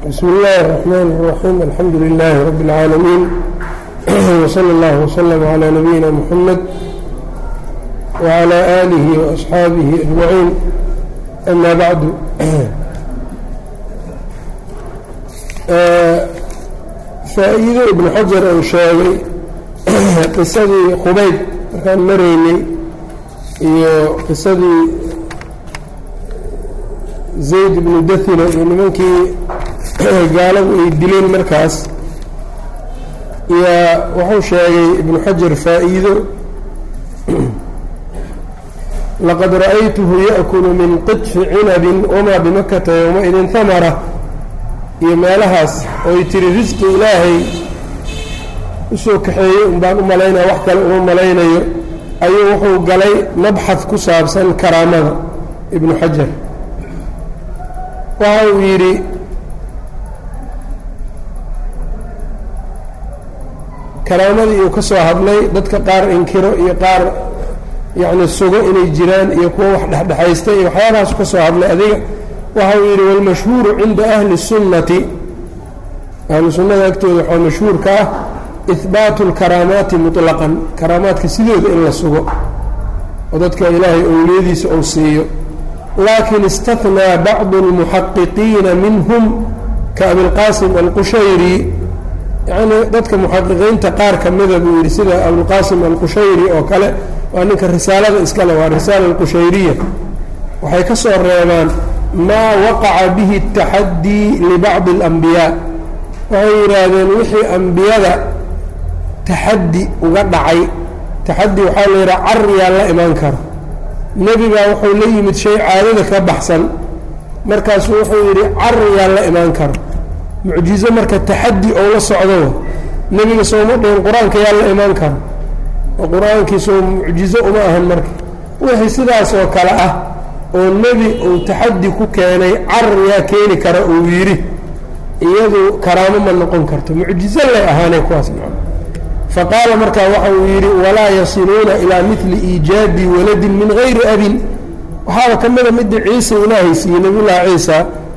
بسم الله الرحمن الرحيم الحمد لله رب العالمين وصلى الله وسلم على نبينا محمد وعلى آله وأصحاabه أجمعين أما بعد faa-iido ibnu xajar uu sheegay qisadii qubayd markaan maraynay iyo qisadii zayd ibnu dathina iyo nimankii gaaladu ay dileen markaas yaa wuxuu sheegay ibnu xajar faa-iido laqad ra'aytuhu ya'kulu min qidfi cinabin wamaa bimakata yowma-idin hamara iyo meelahaas ooy tiri risqi ilaahay usoo kaxeeyey un baan u malaynaya wax kale uma malaynayo ayuu wuxuu galay mabxad ku saabsan karaamada ibnu xajar waxa uu yidhi karaamadii uu ka soo hadlay dadka qaar inkiro iyo qaar yacni sugo inay jiraan iyo kuwo wax dhexdhexaysta iyo waxyaabahaas ka soo hadlay adiga waxa uu yidhi wاlmashhuuru cinda ahli الsunnati ahlu sunnada agtooda waxaa mashhuurka ah ihbaatu اlkaraamaati muطlaqan karaamaadka sidooda in la sugo oo dadka ilaahay owliyadiisa ou siiyo laakin istahnaa bacdu اlmuxaqiqiina minhum kaabilqaasim alqushayri yacni dadka muxaqiqiinta qaar ka mida buu yidhi sida abulqaasim alqushayri oo kale waa ninka risaalada iskale waa risaala alqushayriya waxay ka soo reebaan maa waqaca bihi اtaxadii libacdi اlambiyaa waxay yidhaahdeen wixii ambiyada taxaddi uga dhacay taxaddi waxaa la yidhaha cariyaa la imaan karo nebigaa wuxuu la yimid shay caadada ka baxsan markaasuu wuxuu yidhi cariyaa la imaan karo mucjizo marka taxaddi ou la socdo nebiga sooma dhihin qur-aanka yaa la imaan karo oo qur-aankiisoo mucjizo uma ahan marka wixii sidaas oo kale ah oo nebi uu taxaddi ku keenay carar yaa keeni kara uu yidhi iyadu karaamo ma noqon karto mucjizo lay ahaanay kuwaas fa qaala markaa waxa uu yidhi walaa yasiluuna ilaa mili iijaabi waladin min gayri abin waxaaba ka mida midii ciisa ilaahay siiyey nabiyullaahi ciisa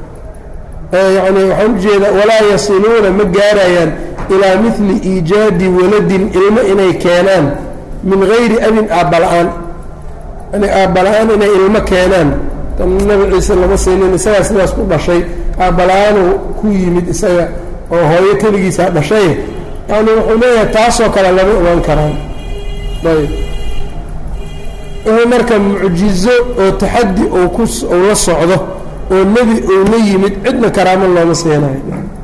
yani waxaan ujeedaa walaa yasiluuna ma gaarayaan ilaa mili iijaadi waladin ilmo inay keenaan min gayri abin aabbala-aan yani aabbala-aan inay ilmo keenaan nabi ciise lama siinin isagaa sidaas ku dhashay aabbala-aanuu ku yimid isaga oo hooyo keligiisa dhashay yani wuxuu leeyahay taasoo kale lama ogaan karaan ayb wixii marka mucjizo oo taxaddi ou ku ou la socdo oo nebi uu la yimid cidna karaamo looma siinayo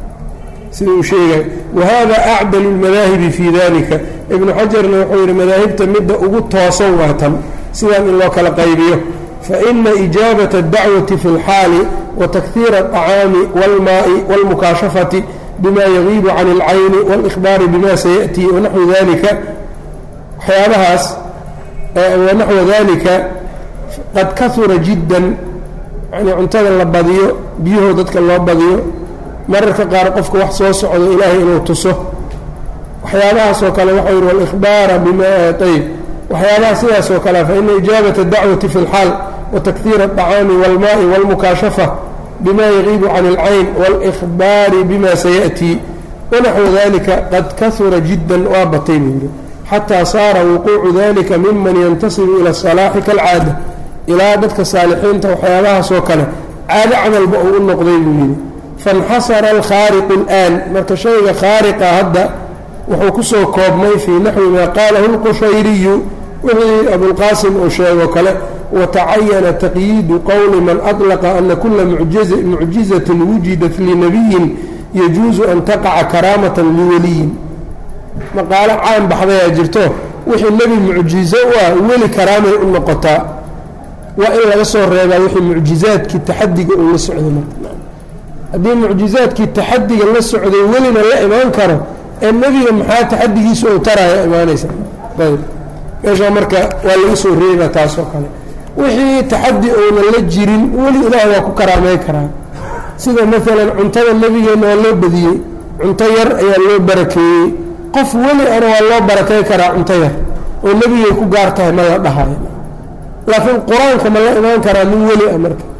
sida uu sheegay wahada acdalu اlmadaahibi fii dalika ibnu xajarna wuxuu yidhi madaahibta midda ugu toosan waa tan sidaan in loo kala qaybiyo faina ijaabaة اdacwati fi اlxaali watakhiira الطacaami wاlmaai wاlmukaashafati bima yagiibu can اlcayni wاlإkhbaari bima sayaأtii wanaxwu dalika waxyaabahaas wanaxwa dalika qad kahura jiddan yani cuntada la badiyo biyuhu dadka loo badiyo mararka qaar qofka wax soo socdo ilaahay inuu tuso waxyaabahaas oo kale waxau yidhi wاlإkhbaara bima ayb waxyaabaha sidaas oo kale faina ijaabaة الdacwati fi اlxaal watakhiira الطacaami wاlmaai wاlmukaashafa bima yagiibu can اlcayn wاlإkhbaari bima sayaأtii wanaxwu dalika qad kahura jiddan waa batay buu yidhi xataa saara wuquucu dalika miman yantasibu ilى الصalaaxi kalcaada ilaa dadka saalixiinta waxyaabahaas oo kale caado camalba uu u noqday buu yidhi faاnxasara alkhaariqu اlآan marka shayga khaariqa hadda wuxuu ku soo koobmay fii naxwi maa qaalahu اlqushayriyu wixii abulqaasim uu sheegoo kale watacayana taqyiidu qowli man aطlaqa ana kula mucjizatin wujidat linabiyin yajuusu an taqaca karaamatan liwaliyin maqaalo caan baxdayaa jirto wixii nebi mucjizo u ah weli karaamay u noqotaa waa in laga soo reebaa wixii mucjizaadkii taxadiga uu la socday marka haddii mucjizaadkii taxadiga la socday welina la imaan karo ee nebiga maxaa taxadigiisa ou taraya imaanaysa ayb meeshaa marka waa laga soo reebaa taasoo kale wixii taxadi ounan la jirin weli ilaah waa ku karaamey karaa sida maalan cuntada nebigeenna waa loo badiyey cunto yar ayaa loo barakeeyey qof weli ana waa loo barakey karaa cunto yar oo nebigay ku gaar tahay ma la dhahayo laakiin qur-aanka ma la imaan karaa nin weli ah marka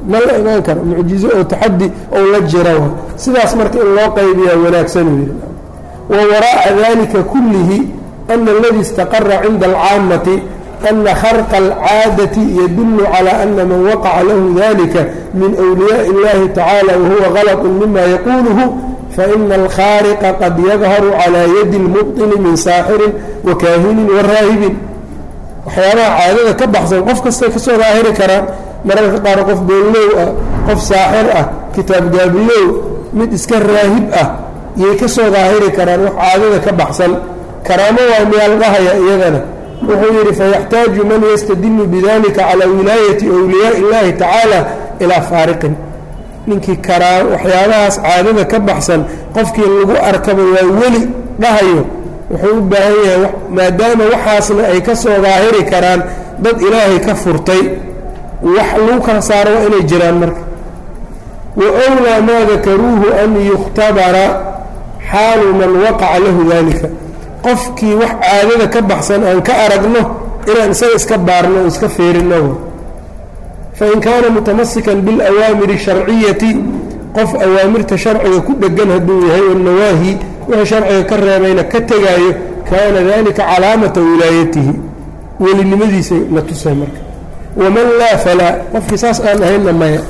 ma la imaan karo mucjizo oo taxadi ou la jira wa sidaas marka in loo qaybiyaa wanaagsan uu yidhi wa waraa'a dalika kullihi ana aladii istaqara cinda alcaamati ana kharqa alcaadati yadulu calى ana man waqaca lahu dalika min أwliyaaءi اllahi tacala wahuwa galط mima yaquluhu faina alkhaariqa qad yadharu calى yadi اlmubطili min saaxirin wakaahinin waraahibin waxyaabaha caadada ka baxsan qof kastay kasoo daahiri karaan mararka qaar qof beellow ah qof saaxir ah kitaab gaabilow mid iska raahib ah yay ka soo daahiri karaan wax caadada ka baxsan karaamo waa miyaalgahaya iyadana wuxuu yidhi fayaxtaaju man yastadilu bidalika calaa wilaayati wliyaai اllahi tacaala ilaa faariqin ninkii karaa waxyaabahaas caadada ka baxsan qofkii lagu arkaba waa weli dhahayo wuxuu u baahan yahay maadaama waxaasna ay ka soo daahiri karaan dad ilaahay ka furtay wax lagu kala saaro waa inay jiraan marka wa wlaa maa dakaruuhu an yukhtabara xaalu man waqaca lahu dalika qofkii wax caadada ka baxsan aan ka aragno inaan isaga iska baarno o iska fiirino fain kaana mutamasikan biاlawaamiri الsharciyati qof awaamirta sharciga ku dhegan hadduu yahay wanawaahi wixii sharciga ka reebayna ka tegaayo kaana dalika calaamata wilaayatihi welinimadiisay la tusay marka waman laa falaa qofkii saas aan ahaynna maya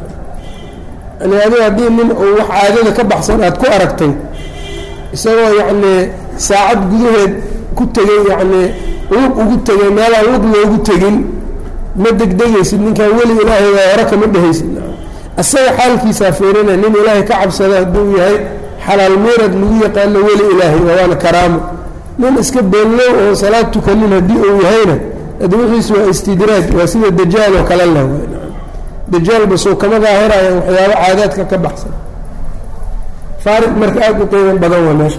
yani adiga haddii nin uu wax caadada ka baxsan aad ku aragtay isagoo yacnii saacad gudaheed ku tegey yacnii lug ugu tegay meelaan lug loogu tegin ma degdegaysid ninkaan weli ilaahay waa hore kama dhehaysid asaga xaalkiisaa fiirinay nin ilaahay ka cabsada hadduu yahay xalaal meerad lagu yaqaano weli ilaahay waana karaamo nin iska beellow oo salaad tukanin haddii uu yahayna adi wixiisu waa istidraaj waa sida dajaal oo kale lah dajaal basoo kama daahiraya waxyaabo caadaadka ka baxsan faariq marka aada u qiiman badan waa meesha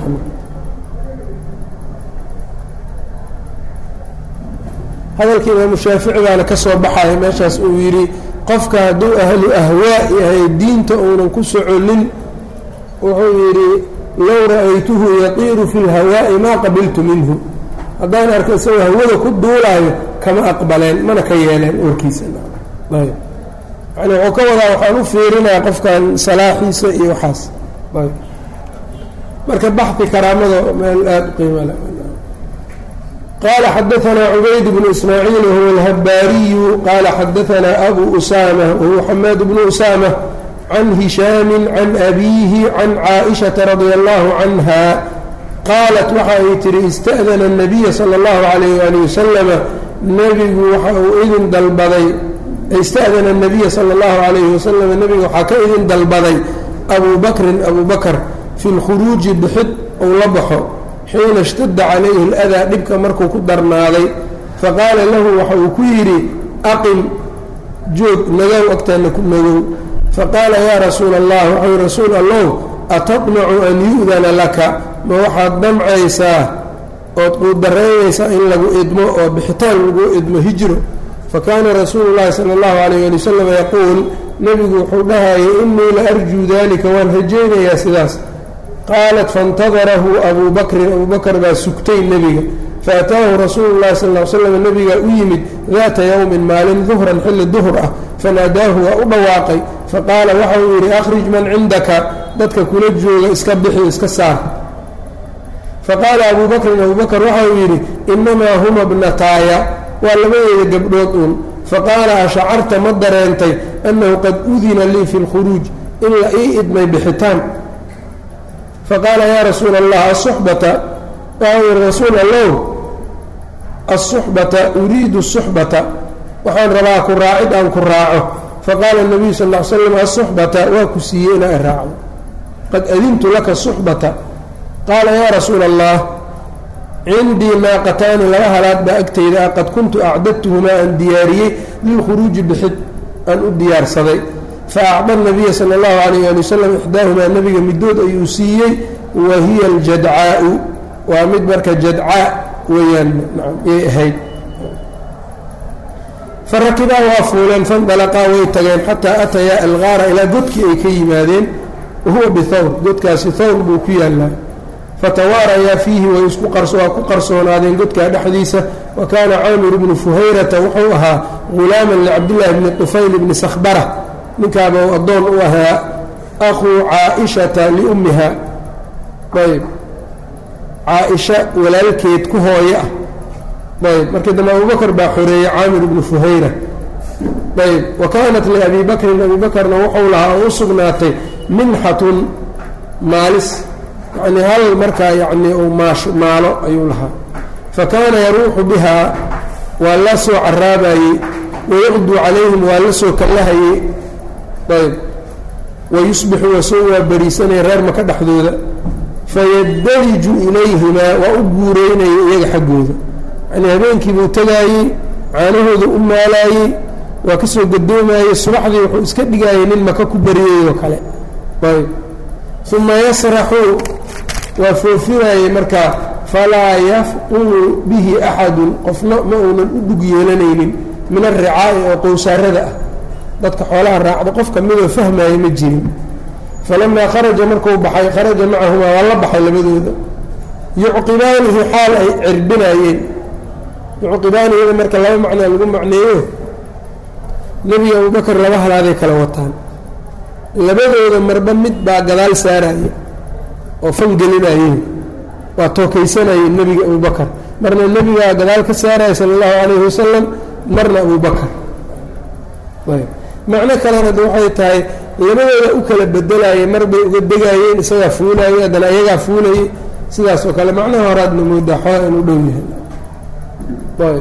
hadalkii imaamu shaafici baana ka soo baxaya meeshaas uu yidhi qofka hadduu ahlu ahwaa yahay diinta uunan ku soconin wuxuu yidhi low ra'aytuhu yaqiiru fi lhawaa'i maa qabiltu minhu haddaan arko isagoo hawada ku duulaayo kama aqbaleen mana ka yeeleen warkiisa yani wuxuu ka wadaa waxaan u fiirinayaa qofkan salaaxiisa iyo waxaas marka baxi karaamada meel aada u qiimale qala xadaanaa cubayd bnu ismaaciil wahuwa alhabaariyu qaala xadaanaa abu usama wahuwa xamaad bnu usama can hishaami can abiihi can caaishaةa radia allahu canha qaalat waxa ay tihi ista'dana الnabiya salى اllahu alayh ali wasalama nebigu waxa uu idin dalbaday ista'dana الnabiya salى اllahu alayhi wasalama nebiga waxaa ka idin dalbaday abu bakrin abu bakr fi اlkhuruuji bixid ou la baxo xiina اshtada calayhi اladaa dhibka markuu ku darnaaday faqaala lahu waxa uu ku yidhi aqim joog nagow agtaana ku nagow faqaala yaa rasuula allah waxau rasuul allow atadmacu an yu'dana laka ma waxaad damcaysaa ood quudaraynaysaa in lagu idmo oo bixitaan lagu idmo hijro fakaana rasuulu llahi sala allahu alayh ali wasalam yaquul nebigu wuxuu dhahayay inii la arjuu dalika waan rajaynayaa sidaas qaalat faاntadarahu abuu bakrin abuu bakr baa sugtay nebiga faataahu rasuulu llahi sal l slam nebigaa u yimid daata yowmin maalin duhran xilli duhr ah fanaadaahu waa u dhawaaqay faqaala waxa uu yidhi akhrij man cindaka dadka kula jooga iska bixi iska saar faqaala abuu bakrin abuu bakr waxa uu yidhi inamaa huma bnataaya waa labadeeda gabdhood uun faqaala ashacarta ma dareentay annahu qad udina lii fi lkhuruuj in la ii idmay bixitaan faqaala yaa rasuula allah asuxbata waxau yihi rasuul allow asuxbata uriidu suxbata waxaan rabaa ku raacid aan ku raaco faqaala nabiyu sal l slam asuxbata waa ku siiyey inaa i raacdo qad adintu laka suxbata qaala yaa rasuula allah cindii naaqataani laba halaad baa agtayda ah qad kuntu acdadtuhumaa aan diyaariyey lilkhuruuji bixid aan u diyaarsaday fa acda nabiya sala allahu alayh ali wasalam ixdaahumaa nebiga midood ayuu siiyey wa hiya aljadcaau waa mid marka jadcaa weeyaan yay ahayd farakibaa waa fuuleen fandalaqaa way tageen xataa atayaa algaara ilaa godkii ay ka yimaadeen wahuwa bithawr godkaasi thawr buu ku yaallaa fatawaarayaa fiihi way isku waa ku qarsoonaadeen godkaa dhexdiisa wa kaana caamir bnu fuhayrata wuxuu ahaa gulaaman licabdillaahi bni tufayl bni sakhbara ninkaaba uu addoon u ahaa akhuu caaishata liummiha ayb caaisha walaalkeed ku hooye ah ayb markii dambe abubakr baa xoreeyey caamir ibnu fuhayra ayb wa kaanat liabi bakrin abi bakrna wuxuu lahaa oo u sugnaatay minxatun maalis yacnii hal markaa yacnii uu maash maalo ayuu lahaa fa kaana yaruuxu bihaa waa la soo caraabayey wayaqduu calayhim waa la soo kallahayey ayb wayusbixu wasoo waa beriisanaya reer maka dhexdooda fayaddariju ilayhimaa waa u guureynaya iyaga xaggooda yacnii habeenkiibuu tegaayey caanahooda u maalaayey waa ka soo gadoomayey subaxdii wuxuu iska dhigaayay nin maka ku beriyey oo kale ayb uma yasraxu waa foofinaayey markaa falaa yafqulu bihi axadun qofna ma uunan u dhug yeelanaynin min alricaa'i oo qowsaarada ah dadka xoolaha raacda qof ka midoo fahmaaya ma jirin falamaa kharaja markuu baxay kharaja macahumaa waa la baxay labadooda yucqibaanihi xaal ay cirbinaayeen yucqibaaniyada marka laba macnaa lagu macneeyo nebiga abubakar laba halaaday kala wataan labadooda marba mid baa gadaal saaraya oo fangelinayeen waa tookaysanayeen nebiga abubakar marna nebigaa gadaal ka saaraya sala allahu calayhi wasalam marna abubakar macno kalena de waxay tahay labadooda u kala bedelayay mar bay uga degaayeen isagaa fuulayey haddana iyagaa fuulayey sidaas oo kale macnaha horaadna moodaa xooa inuu dhow yahay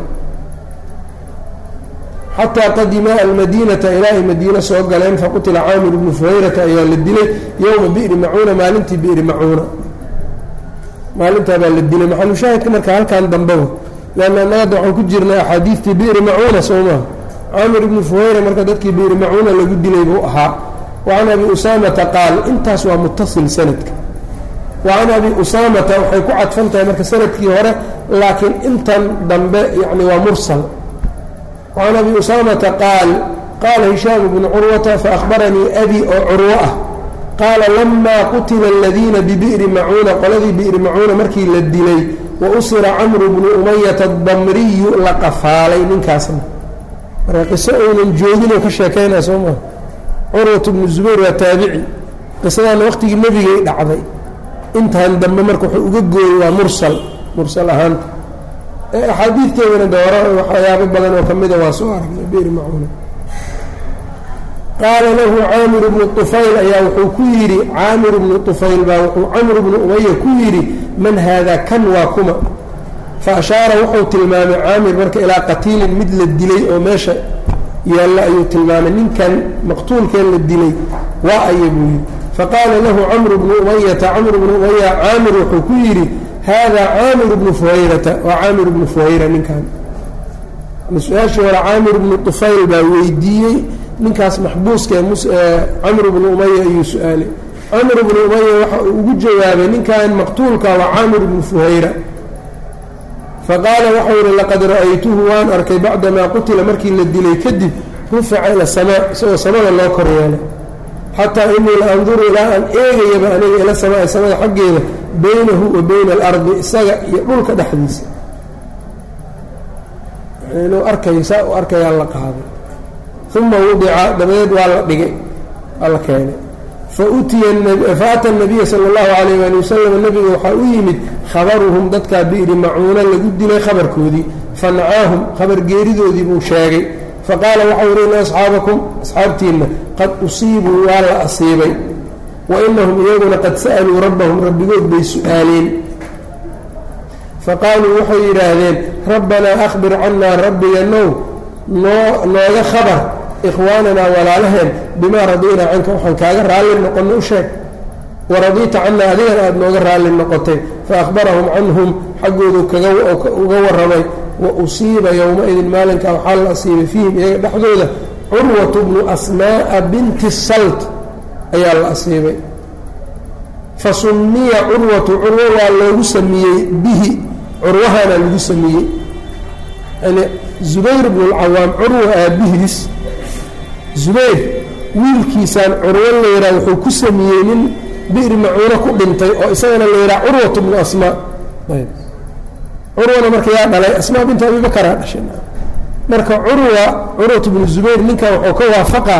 xataa qadima almadiinata ilaa ay madiine soo galeen faqutila caamir ibnu fuhayrata ayaa la dilay yowma bi'ri macuuna maalintii bi'ri macuuna maalintaabaa la dilay maxalushaahidka marka halkan dambaba leanna annagada waxaan ku jirnay axaadiistii bi'ri macuuna soo maha caamir ibnu fuhayra marka dadkii bi'ri macuuna lagu dilay buu ahaa wa can abi usaamata qaal intaas waa mutasil sanadka wa can abi usaamata waxay ku cadfan tahay marka sanadkii hore laakiin intan dambe yani waa mursal وعن أبي أسامة قال قال هشام بن عروة فأخبرني أبي oo curwo ah qaala لما qutila الذiina ببئri macuuna qoladii بئri macuuna markii la dilay wausira camru bnu umayata الdamriyu la qafaalay ninkaasna marka qiso uunan jooginoo ka sheekaynaa soo maa curwat bnu zubayr waa taabici qisadaana waqtigii nebigay dhacday intan dambe marka wuxuu uga gooyey waa mursal mursal ahaanta axaadiidteedana de hore waxyaabo badan oo ka mida waa soo aragnay beri macuuna qaala lahu caamir bnu طufayl ayaa wuxuu ku yidhi caamir bnu طufayl baa wuxuu camr bnu umaya ku yidhi man haada kan waa kuma fa ashaara wuxuu tilmaamay caamir marka ilaa qatiilin mid la dilay oo meesha yaalla ayuu tilmaamay ninkan maqtuulkeen la dilay waa aya buu yidhi faqaala lahu camr bnu umayata camr bnu umaya caamir wuxuu ku yidhi hada caamir bnu fuhayrata waa caamir bnu fuhayra ninkan su-aashii hore caamir bnu طufayl baa weydiiyey ninkaas maxbuuska ee camr bnu umaya ayuu su-aalay camr bnu umaya waxa uu ugu jawaabay ninkan maqtuulka waa caamir bnu fuhayra faqaala waxau yihi laqad ra'aytuhu waan arkay bacdamaa qutila markii la dilay kadib rufica ila samaa isagoo samada loo kor yeelay xataa inii la anduru ilaa aan eegayaba aniga ila samaa samada xaggeeda baynahu wa bayna alardi isaga iyo dhulka dhexdiisa inuu arkayo saa u arkayaa la qaaday uma wudica dabadeed waa la dhigay waa la keenay faata nabiya sala allahu calayh waali wasalam nabiga waxaa u yimid khabaruhum dadkaa bi'ri macuuna lagu dilay khabarkoodii fanacaahum khabar geeridoodii buu sheegay faqaala waxau yihi ina asxaabakum asxaabtiinna qad usiibuu waa la asiibay wa inahum iyaguna qad sa'aluu rabbahum rabbigood bay su-aaleen faqaaluu waxay yidhaahdeen rabbanaa akhbir cannaa rabbiganow noo nooga khabar ikhwaananaa walaalaheen bimaa radiinaa canka waxaan kaaga raalli noqonno u sheeg waradiita cannaa adigana aada nooga raalli noqotay fa akhbarahum canhum xaggoodu uga warramay wa usiiba yowma-idin maalinkaa waxaa la asiibay fiihim iyaga dhexdooda curwatu bnu asmaa'a binti salt ayaa la asiibay fa summiya curwatu curwo waa loogu sameeyey bihi curwahana lagu sameeyey yani zubayr bnu lcawaam curwa aabihiis zubayr wiilkiisaan curwo la yidhaha wuxuu ku sameeyey nin bi'ri macuuno ku dhintay oo isagana la yidhaha curwatu bnu asmaa curwana marka yaa dhalay asmaa binta abibakaraa dhashay marka curwa curwatu bnu zubayr ninkan wuxuu ka waafaqaa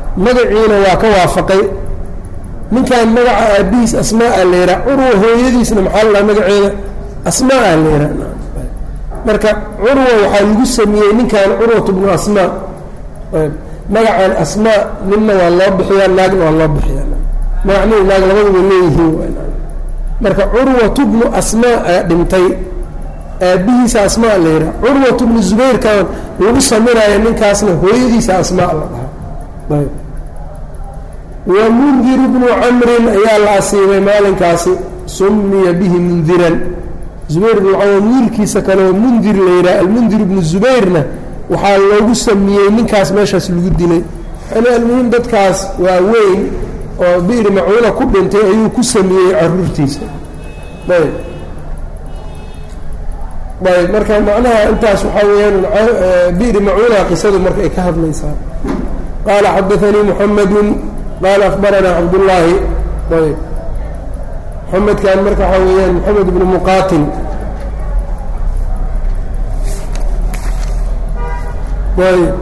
magaciina waa ka waafaqay ninkan magaca aabihiis asmaa la yidhaha curwa hooyadiisna maxaa la dhaha magaceeda asmaa la yidhaha marka curwa waxaa lagu sameeyey ninkan curwatu bnu asmaa magacan asmaa ninna waa loo bixiyaa naagna waa loo bixiyaa magacnihi naag labaduba leeyihiin marka curwatu bnu asmaa ayaa dhintay aabihiisa asmaa la yidhaha curwatu bnu zubayrkan lagu samiraayo ninkaasna hooyadiisa asmaa la dhahaa wa mundiru bnu camrin ayaa la asiibay maalinkaasi sumiya bihi mundiran zubayr bnu cawam wiilkiisa kaleo mundir la yidhaha almundir bnu zubayrna waxaa loogu samiyey ninkaas meeshaas lagu dilay yani almuhim dadkaas waa weyn oo bi'ri macuuna ku dhintay ayuu ku sameeyey caruurtiisa ayb ayb marka macnaha intaas waxaa weeyaan bi'ri macuuna qisadu marka ay ka hadlaysaa qaala xadaanii muxamedun qaala akbaranaa cabdullaahi ayb muxamedkan marka waxaa weeyaan moxamed bnu muqaatil ayb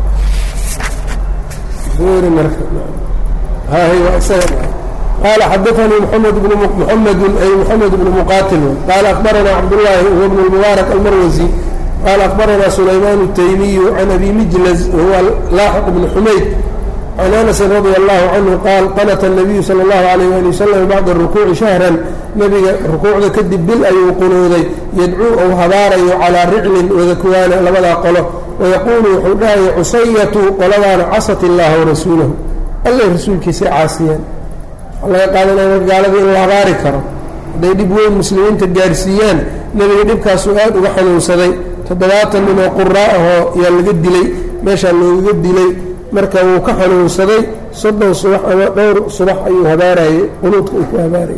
qaala xadaanii mxamed bn muxamedu ay moxamed bnu muqaatil qaala akbaranaa cabdullaahi huwa bnu lmubaarak almarwasi qaala akbaranaa sulaymaan الtaymiyu can abi mijlaz wahuwa laaxiq bnu xumayd can anasin radia allahu canhu qaal qanata الnabiyu salى اllahu alayh ali wasalam bacda rukuuci shahran nebiga rukuucda kadib bil ayuu qunuuday yadcuu ou habaarayo calaa riclin wadakwaana labadaa qolo wayaquulu wuxuu dhahaya cusayatu qoladaana casat illaaha warasuulahu allay rasuulkiisay caasiyeen waxaa laga qaadanaya marka gaalada in la habaari karo hadday dhib weyn muslimiinta gaarsiiyaan nebiga dhibkaasuu aad uga xanuunsaday toddobaatan nin oo quraa ahoo yaa laga dilay meeshaa loogaga dilay marka wuu ka xanuunsaday soddon subax ama dhowr subax ayuu habaarayey qunuudka uu ku habaarayay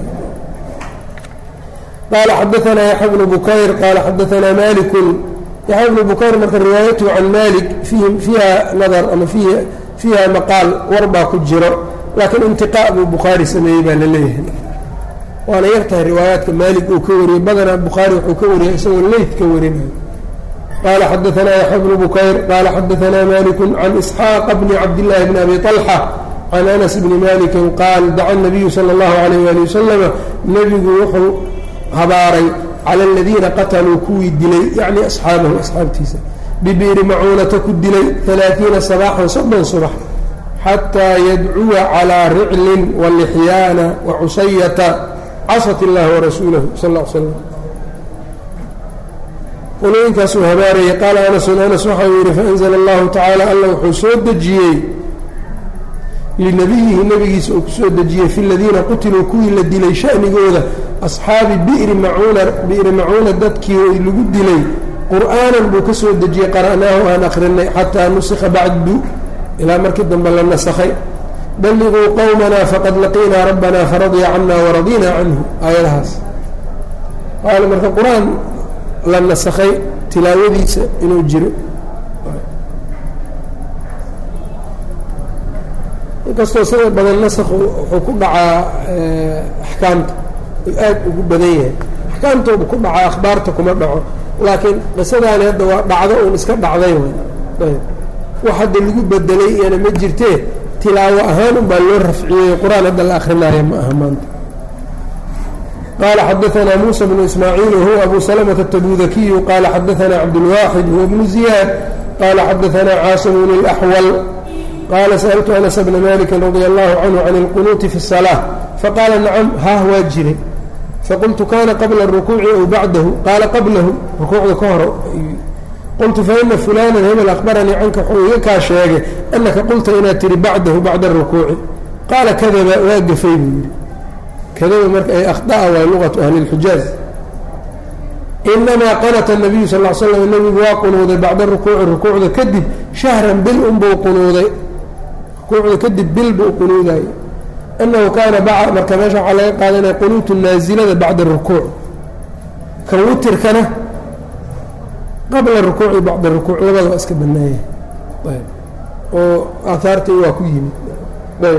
qaala xadaanaa yaxya bnu bukayr qaala xadaanaa malikun yaxya bnu bukayr marka riwaayatuhu can malik fiiha nadar ama fiiha maqaal war baa ku jiro laakiin intiqaa buu bukhaari sameeyey baa la leeyahay waana yar tahay riwaayaadka maalik uu ka wariyey badanaa bukhaari wuxuu ka wariyay isagoo leyt ka warinayo qaala xadaanaa yaxya bnu bukayr qaala xadaanaa maliku can isxaaqa bni cabdillaahi bni abi طalxa can anas bni malikin qaal daca nabiyu sala اllahu alayh ali wasalama nebigu wuxuu habaaray cala aladiina qataluu kuwii dilay yacni asxaabahu asxaabtiisa bibiiri macuunata ku dilay alaaiina sabaaxan soddon subax xataa yadcuwa calaa riclin walixyaana wacusayata casat illahi warasuulahu sal l slam qolooyinkaasuu habaarayay qaala anasun anas waxau yidhi faanzla allahu tacaala alla wuxuu soo dejiyey linabiyihi nebigiisa uu ku soo dejiyey fi ladiina qutiluu kuwii la dilay shanigooda asxaabi bi'ri macuuna bi'ri macuuna dadkii lagu dilay qur'aanan buu ka soo dejiyey qara'naahu aan akrinay xataa nusikha bacdu ilaa markii dambe la nasakhay balliguu qowmanaa faqad laqiinaa rabbanaa faradya cana waradina canhu aayadahaas qaala marka qur-aan la nasakhay tilaawadiisa inuu jiro inkastoo sida badan nasakhu wuxuu ku dhacaa axkaamta aad ugu badan yahay axkaamtooda ku dhacaa akhbaarta kuma dhaco laakiin qisadaani hadda waa dhacdo uun iska dhacday ayb wax hadda lagu bedelay iyana ma jirtee tilaawo ahaan unbaa loo rafciyey qur-aan hadda la akrinaayo ma aha maanta qaala xadaanaa muusa bnu ismaaciil wahuwa abu salamata atabudakiyu qaala xadaanaa cabdulwaaxid huwa bnu ziyaad qaala xadaanaa caasim bn اlaxwal qaala sa'altu anas bna maliki radia allahu canhu can اlqunuuti fi الsalaaة faqaala nacam haah waa jiray faqultu kana qabla الrukuuci aw bacdahu qaala qablahu rukuucda ka hor qultu faina fulana hebel akhbaranii canka wuxuu iga kaa sheegay anaka qulta inaad tihi bacdahu bacda الrukuuci qaala kadaba waa gafay buu yidhi kadaba marka ay akhطa'a waay luqatu ahli اlxijaaz inamaa qanata الnabiyu sal slam nebigu waa qunuuday bacda rukuuci rukuucda kadib shahran bil unbuu qunuuday rukuucda kadib bil buu qunuudayo anahu kaana marka meesha waxaa laga qaadanaya qunuutu naasilada bacda rukuuc kan witirkana qabla rukuuci bacda rukuuc labada waa iska banaaya ayb oo aahaartii waa ku yimid ayb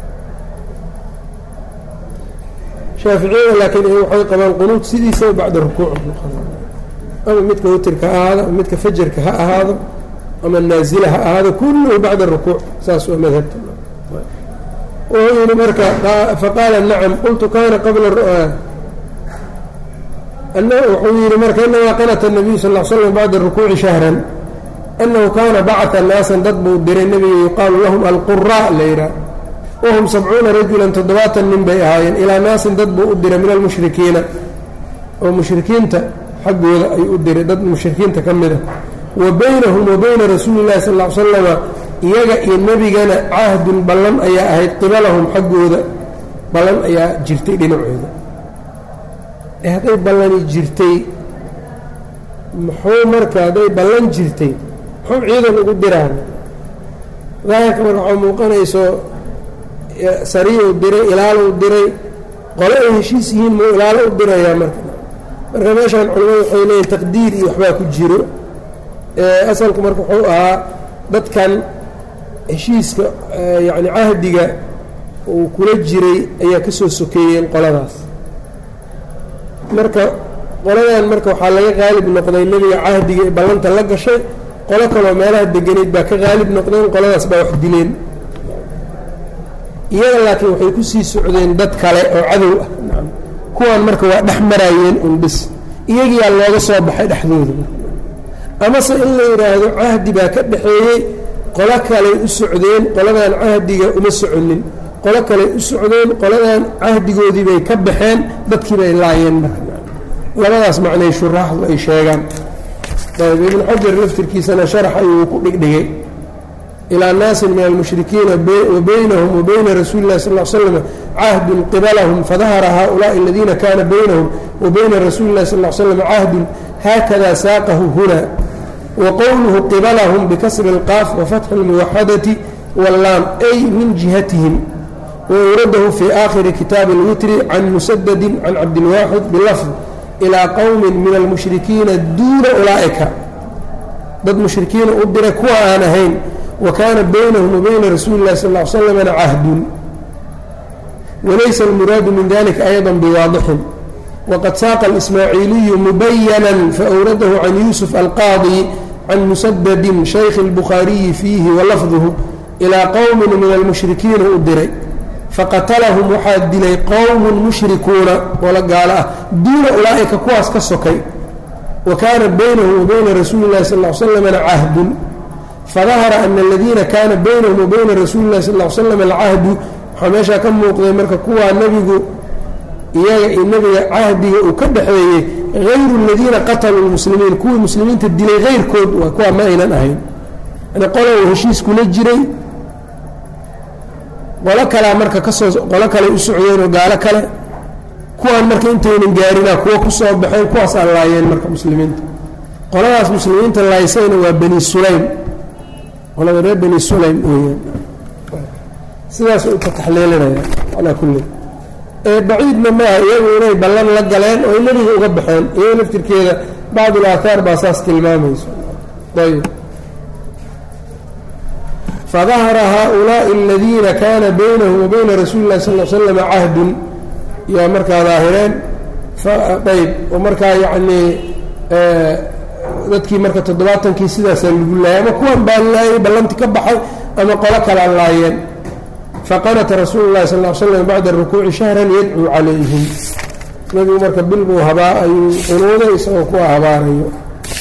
shaaficiyada laakiin waxay qabaan qunuut sidiisaba bacda rukuuc ama midka witirka ha ahaado ama midka fajarka ha ahaado ama naazila ha ahaado kulluhu bacda rukuuc saas waa madhabta wuxuu yidhi marka faqaala nacam qultu kana qabla wuxuu yidhi marka inamaa qanata الnabiyu sal ll slam bacda rukuuci shahran annahu kaana bacثa naasan dad buu diray nebiga yuqaalu lahum alqura la yidhaah wahum sabcuuna rajulan toddobaatan nin bay ahaayeen ilaa naasin dad buu u diray min almushrikiina oo mushrikiinta xaggooda ayuu u diray dad mushrikiinta ka mida wa baynahum wa bayna rasuuli llahi sal ll slama iyaga iyo nebigana cahdun ballan ayaa ahayd qibalahum xaggooda ballan ayaa jirtay dhinacooda ee hadday ballani jirtay muxuu marka hadday ballan jirtay muxuu ciidan ugu diraan daahirka marka waxaa muuqanayso sariyuu diray ilaaluu diray qole ay heshiis yihiin muu ilaalo u dirayaa marka marka meeshaan culimadu waxay leeyihin taqdiir iyo waxbaa ku jiro asalku marka wuxuu ahaa dadkan heshiiska yacni cahdiga uu kula jiray ayaa ka soo sokeeyeen qoladaas marka qoladan marka waxaa laga qaalib noqday nebiga cahdiga ee ballanta la gashay qolo kaloo meelaha deganayd baa ka qaalib noqdeen qoladaas baa wax dileen iyaga laakiin waxay ku sii socdeen dad kale oo cadow ah kuwaan marka waa dhex maraayeen un bis iyagiyaa looga soo baxay dhexdooda amase in la yidhaahdo cahdi baa ka dhexeeyey qolo kaley u socdeen qoladan cahdiga uma soconin qolo kaley u socdeen qoladan cahdigoodii bay ka baxeen dadkii bay laayeen marka labadaas macnay shuraaxdu ay sheegaan ayb ibnu xajar laftirkiisana sharax ayuu ku dhigdhigay ilaa naasin min almushrikiina wa baynahum wa bayna rasuuli illahi sal l slam cahdun qibalahum fadahara haؤulaءi aladiina kana baynahum wa bayna rasuuli اllahi sal l slam cahdun haakada saaqahu huna wa qowluhu qibalahum bikasri اlqaaf wafatxi اlmuwaxadati wallaam ay min jihatihim wauradahu fii aakhiri kitaabi اlwitri can musadadi can cabdilwaaxid bilafd ilaa qowmin min almushrikiina duuna ulaa'ika dad mushrikiina u diray kuwa aan ahayn wa kaana baynahum wa bayna rasuuli اllahi sal l slamna cahdun walaysa almuraadu min dalika ayضa biwaadixin waqad saaqa اlismaaciiliyu mubayana faawradahu can yuusuf alqaadi can musadadin shaykhi اlbukhaariyi fiihi walafduhu ilaa qowmin min almushrikiina u diray faqatalahum waxaa dilay qowmun mushrikuuna oola gaalo ah duuna ulaa'ika kuwaas ka sokay wa kaana baynahum wa bayna rasuuli اllahi sal l slamna cahdun fadahara ana aladiina kaana baynahum wa bayna rasuuli اllahi sal l slam alcahdu waxaa meeshaa ka muuqday marka kuwaa nebigu iyaga iyo nebiga cahdiga uu ka dhexeeyey hayru aladiina qataluu lmuslimiin kuwii muslimiinta dilay hayrkood waa kuwaa ma aynan ahayn yani qolow heshiis kula jiray qolo kalea marka kasoo qolo kaley u socdeen oo gaalo kale kuwaan marka intaynan gaarina kuwa ku soo baxeen kuwaas aan laayeen marka muslimiinta qoladaas muslimiinta laaysayna waa bani sulaym qolada reer bani sulaym weyaan sidaas u ka taxliilinaya calaa kulli ee baciidna maaha iyagu inay ballan la galeen oo nebiga uga baxeen iyaga laftirkeeda bacdu laathaar baa saas tilmaamayso ayb fadahara haؤulaaءi aladiina kaana baynahum wa bayna rasuuli اllahi sal l slama cahdun yaa markaa daahireen ayb oo markaa yacnii dadkii marka toddobaatankii sidaasaa lagu laayay ama kuwan baa laayay ballanti ka baxay ama qolo kalaa laayeen faqanata rasuulu اllahi sal l slam bacda rukuuci shahran yadcuu calayhim nabigu marka bil buu habaa ayuu qunuuday isagoo kuwa habaarayo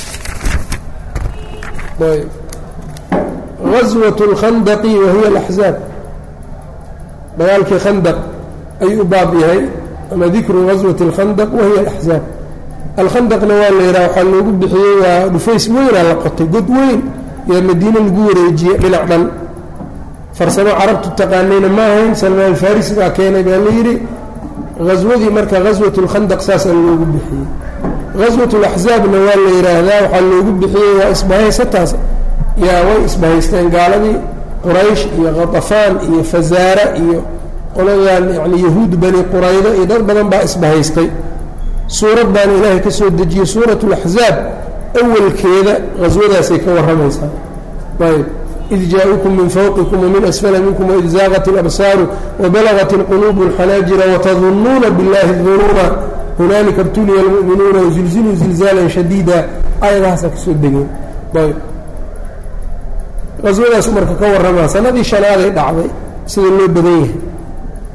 غزوة الkhandq wahiy الأxزاab dagaalkii khandq ayuu u baab yahay ama dikru غaswaة الkhandq wahiy الأxزاab alkhandqna waa la yidhaha waxaa loogu bixiyey waa dhufays weynaa la qotay god weyn yaa madiine lagu wareejiyey dhinac dhan farsamo carabtu taqaanayna ma ahayn salmaan farisi baa keenay baa la yidhi haswadii marka غaswaة الkhandq saasaa loogu bixiyey غaswaة الأxزaabna waa la yidhaahdaa waxaa loogu bixiyey waa isbahaysataas yaa way isbahaysteen gaaladii quraysh iyo khatafaan iyo fazaara iyo qoladan yani yahuud bani quraydo iyo dad badan baa isbahaystay suurad baana ilaahay ka soo dejiyey suurat اlaxzaab awalkeeda haswadaasay ka warramaysaa ayb id jaa-ukum min fawqikum wamin asfala minkum waid zaaqat اlabsaaru wabalagat اlquluubu اlxanaajira watadunnuuna biاllahi dunuuna hunaalika btuliya اlmu'minuuna wazilziluu zilzaalan shadiida aayadahaasaa kasoo degeen ayb qaswadaas marka ka warramaa sanadii shanaaday dhacday sida loo badan yahay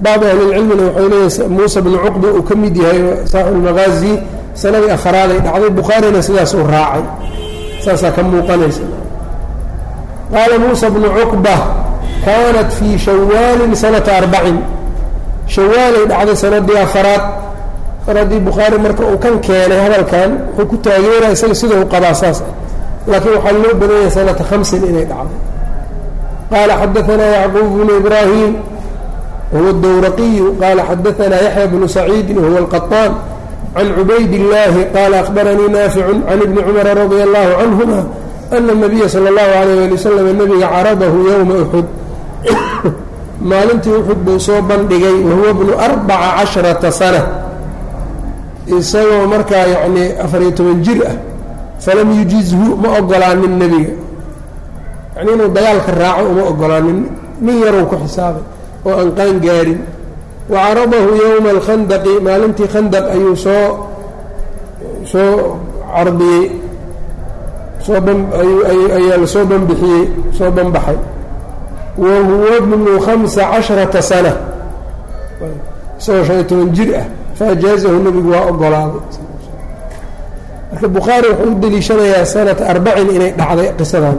bacdu ahlilcilmina waxay leeyahay muusa bnu cuqba uu ka mid yahay saaxibu lmaqaazi sanadii afraaday dhacday bukhaarina sidaas uu raacay saasaa ka muuqanaysa qaala muusa bnu cuqba kaanat fii shawaalin sanata arbacin shawaalay dhacday sanadii afaraad mar haddii bukhaari marka uu kan keenay hadalkan wuxuu ku taageeraya isaga sida u qabaa saas ah laakiin waxaa loo badanyay sanata hamsin inay dhacday qaala xadaanaa yacquub bnu ibraahim wahuwa اdowraqiyu qaala xadaanaa yaxya bnu saciidin wahuwa alqaطaan can cubayd illaahi qaala akhbaranii naaficu can ibni cumara radia allahu canhuma ana الnabiya salى اllahu alayh ali wasalam nabiga caradahu yowma uxud maalintii uxud buu soo bandhigay wahuwa bnu arbaca casharata sana isagoo markaa yacnii afariyo toban jir ah falam yujizhu ma ogolaanin nebiga yacni inuu dagaalka raaco uma ogolaanin nin yarow ku xisaabay oo aan qaan gaarin wa caradahu yowma alkhandaqi maalintii khandaq ayuu soo soo cardiyey soo ayaa la soo banbixiyey soo banbaxay wa huwa bnu khamsa casharata sana isagoo shan iyo toban jir ah faajaazahu nebigu waa ogolaaday marka bukhaari wuxuu u deliishanayaa sanata arbacin inay dhacday qisadan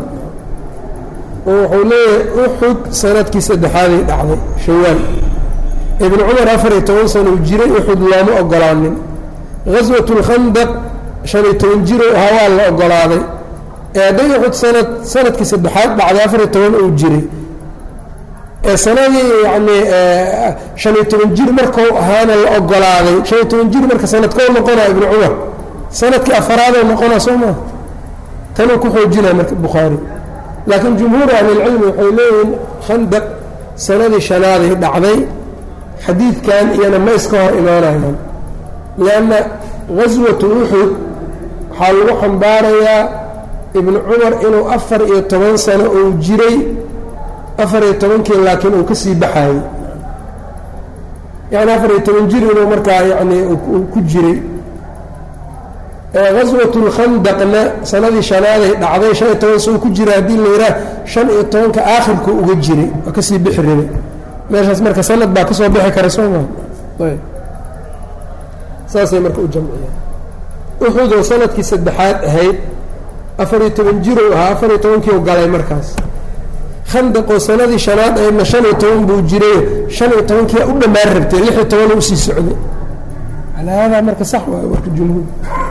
oo wuxuu leeyahay uxud sanadkii saddexaaday dhacday shawaal ibnu cumar afar iyo toban sana uu jiray uxud looma ogolaanin gaswat lkhandaq shan iyo toban jiro ahaa waa la ogolaaday ee hadday uxud sanad sanadkii saddexaad dhacday afar iyo toban uu jiray ee sanadii yacni shan iyo toban jir markau ahaana la ogolaaday shan iyo toban jir marka sanadkoo noqonaa ibnu cumar sanadkii afaraadoo noqonaa soo maa tanuu ku xoojinaa marka bukhaari laakiin jumhuur ahlilcilmi waxay leeyihiin khandaq sanadii shanaaday dhacday xadiidkan iyana ma iska hor imaanayaan lianna gaswatu uxud waxaa lagu xambaarayaa ibnu cumar inuu afar iyo toban sano uu jiray afar iyo tobankii laakiin uu ka sii baxaayey yani afar iyo toban jir inuu markaa yani uu ku jiray gaswat lkhandaqna sanadii shanaaday dhacday shan iyo toban soo ku jira haddii la yidhaah shan iyo tobanka aakhirku uga jiray waa kasii bixi rabay meeshaas marka sanad baa kasoo bixi kara soo maa ayb saasay marka u jamciyeen uxudoo sanadkii saddexaad ahayd afar iyo toban jirow ahaa afar iyo tobankiiu galay markaas khandaqoo sanadii shanaad ahaydna shan iyo toban buu jiray shan iyo tobankiia u dhammaan rabtay lix iyo toban usii socday calaa haadaa marka sax waayo warka jumhuur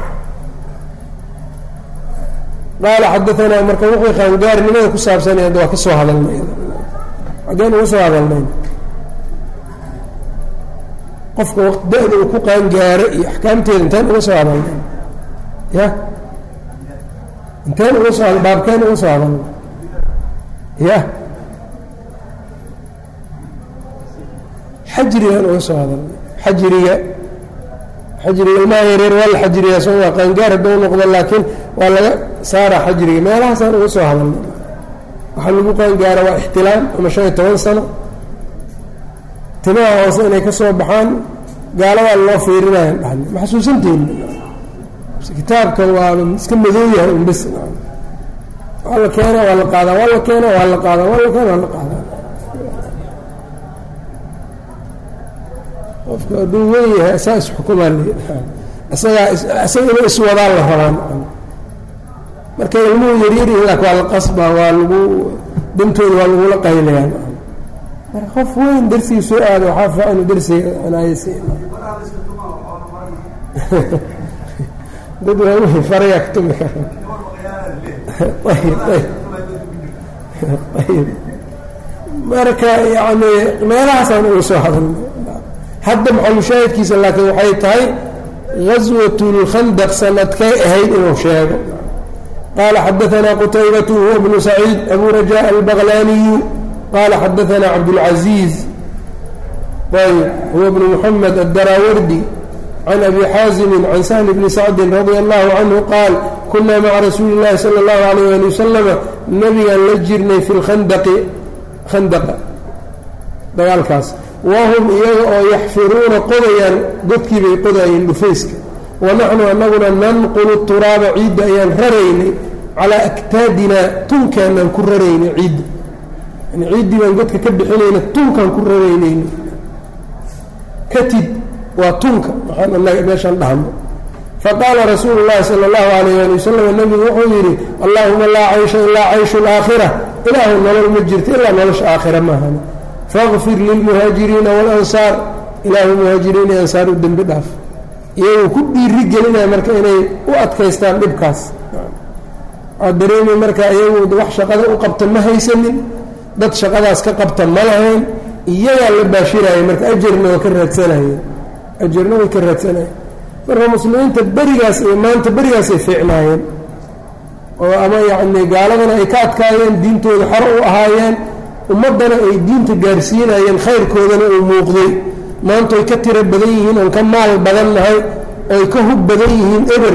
qaala xadaanaa marka wixii qaangaarnimada ku saabsanay hadda waa ka soo hadalnay haddeen uga soo hadalnayn qofka da-da uu ku qaangaaro iyo axkaamteeda intaan uga soo hadalnay ya intaan uga soo baabkeen uga soo hadalnay ya xajrigan uga soo hadalnay xajriga xajriga ilmaha yareer waa la xajriyaa soo waa qaangaar hadduu noqdo laakiin waa laga saara xajriga meelahaasaan uga soo hadalnay waxaa lagu qaangaara waa ixtilaam ama shan iyo toban sano timaha hoose inay ka soo baxaan gaaladaa loo fiirinayan dhahna ma xasuusanteeni kitaabka waa iska madow yahay un bes waa la keena waa la qaadaa waa la keena waa la qaadaa waa la keena waa la qaadaa qofka hadduu wen yahay asaa isxukumaa isagaa isaga inuu iswadaa la rabaan marka ilmuhu yaryaryihin laakin waa la qasbaa waa lagu dantooda waa lagula qaylayaa marka qof weyn darsigii soo aado waxaa fiican inu darsiga anaayas dad waaweyn farayaa ka tumi kara ayb ayb ayb marka yani meelahaasaan uga soo hadalnay hadda maxalushaahidkiisa laakiin waxay tahay gaswat اlkhandaq sanadkay ahayd inuu sheego qaala xadaanaa qutaybatu huwa bnu saciid abu rajaء albaqlaniyu qaala xadaanaa cabdاlcaziiz ayb huwa bnu muxamed addarawardi can abi xaazimi can sahl bni sacdi radia allahu canhu qaal kunaa maca rasuuli اllahi salى اllahu alayh ali wasalama nabigaan la jirnay fi lkhandaqi khandaqa dagaalkaas wahum iyaga oo yaxfiruuna qodayaan godkii bay qodayeen dhufayska wa naxnu annaguna nanqulu turaaba ciidda ayaan raraynay calaa aktaadinaa tunkaanaan ku raraynay ciidda yani ciiddii baan godka ka bixinayna tunkaan ku raraynayna katid waa tunka waxaan anaga meeshaan dhahno faqaala rasuulu llahi sala allahu alayh ali wasalam nebigu wuxuu yidhi allaahuma laa caysha ilaa cayshu laakhira ilaahu nolol ma jirto ilaa nolosha aakhira maahan faqfir lilmuhaajiriina waalansaar ilaahu muhaajiriin iyo ansaar u dembi dhaaf iyagoo ku dhiiri gelinaya marka inay u adkaystaan dhibkaas waxaa dareemay marka iyagu wax shaqada u qabta ma haysanin dad shaqadaas ka qabta ma lahayn iyagaa la baashiraya marka ajarna waa ka raadsanayeen ajarna way ka raadsanayeen marka muslimiinta berigaas iyo maanta berigaasay fiicnaayeen oo ama yacni gaaladana ay ka adkaayeen diintooda xor u ahaayeen ummaddana ay diinta gaarsiinayeen khayrkoodana uu muuqday maanta ay ka tiro badan yihiin oon ka maal badan nahay oy ka hub badan yihiin eber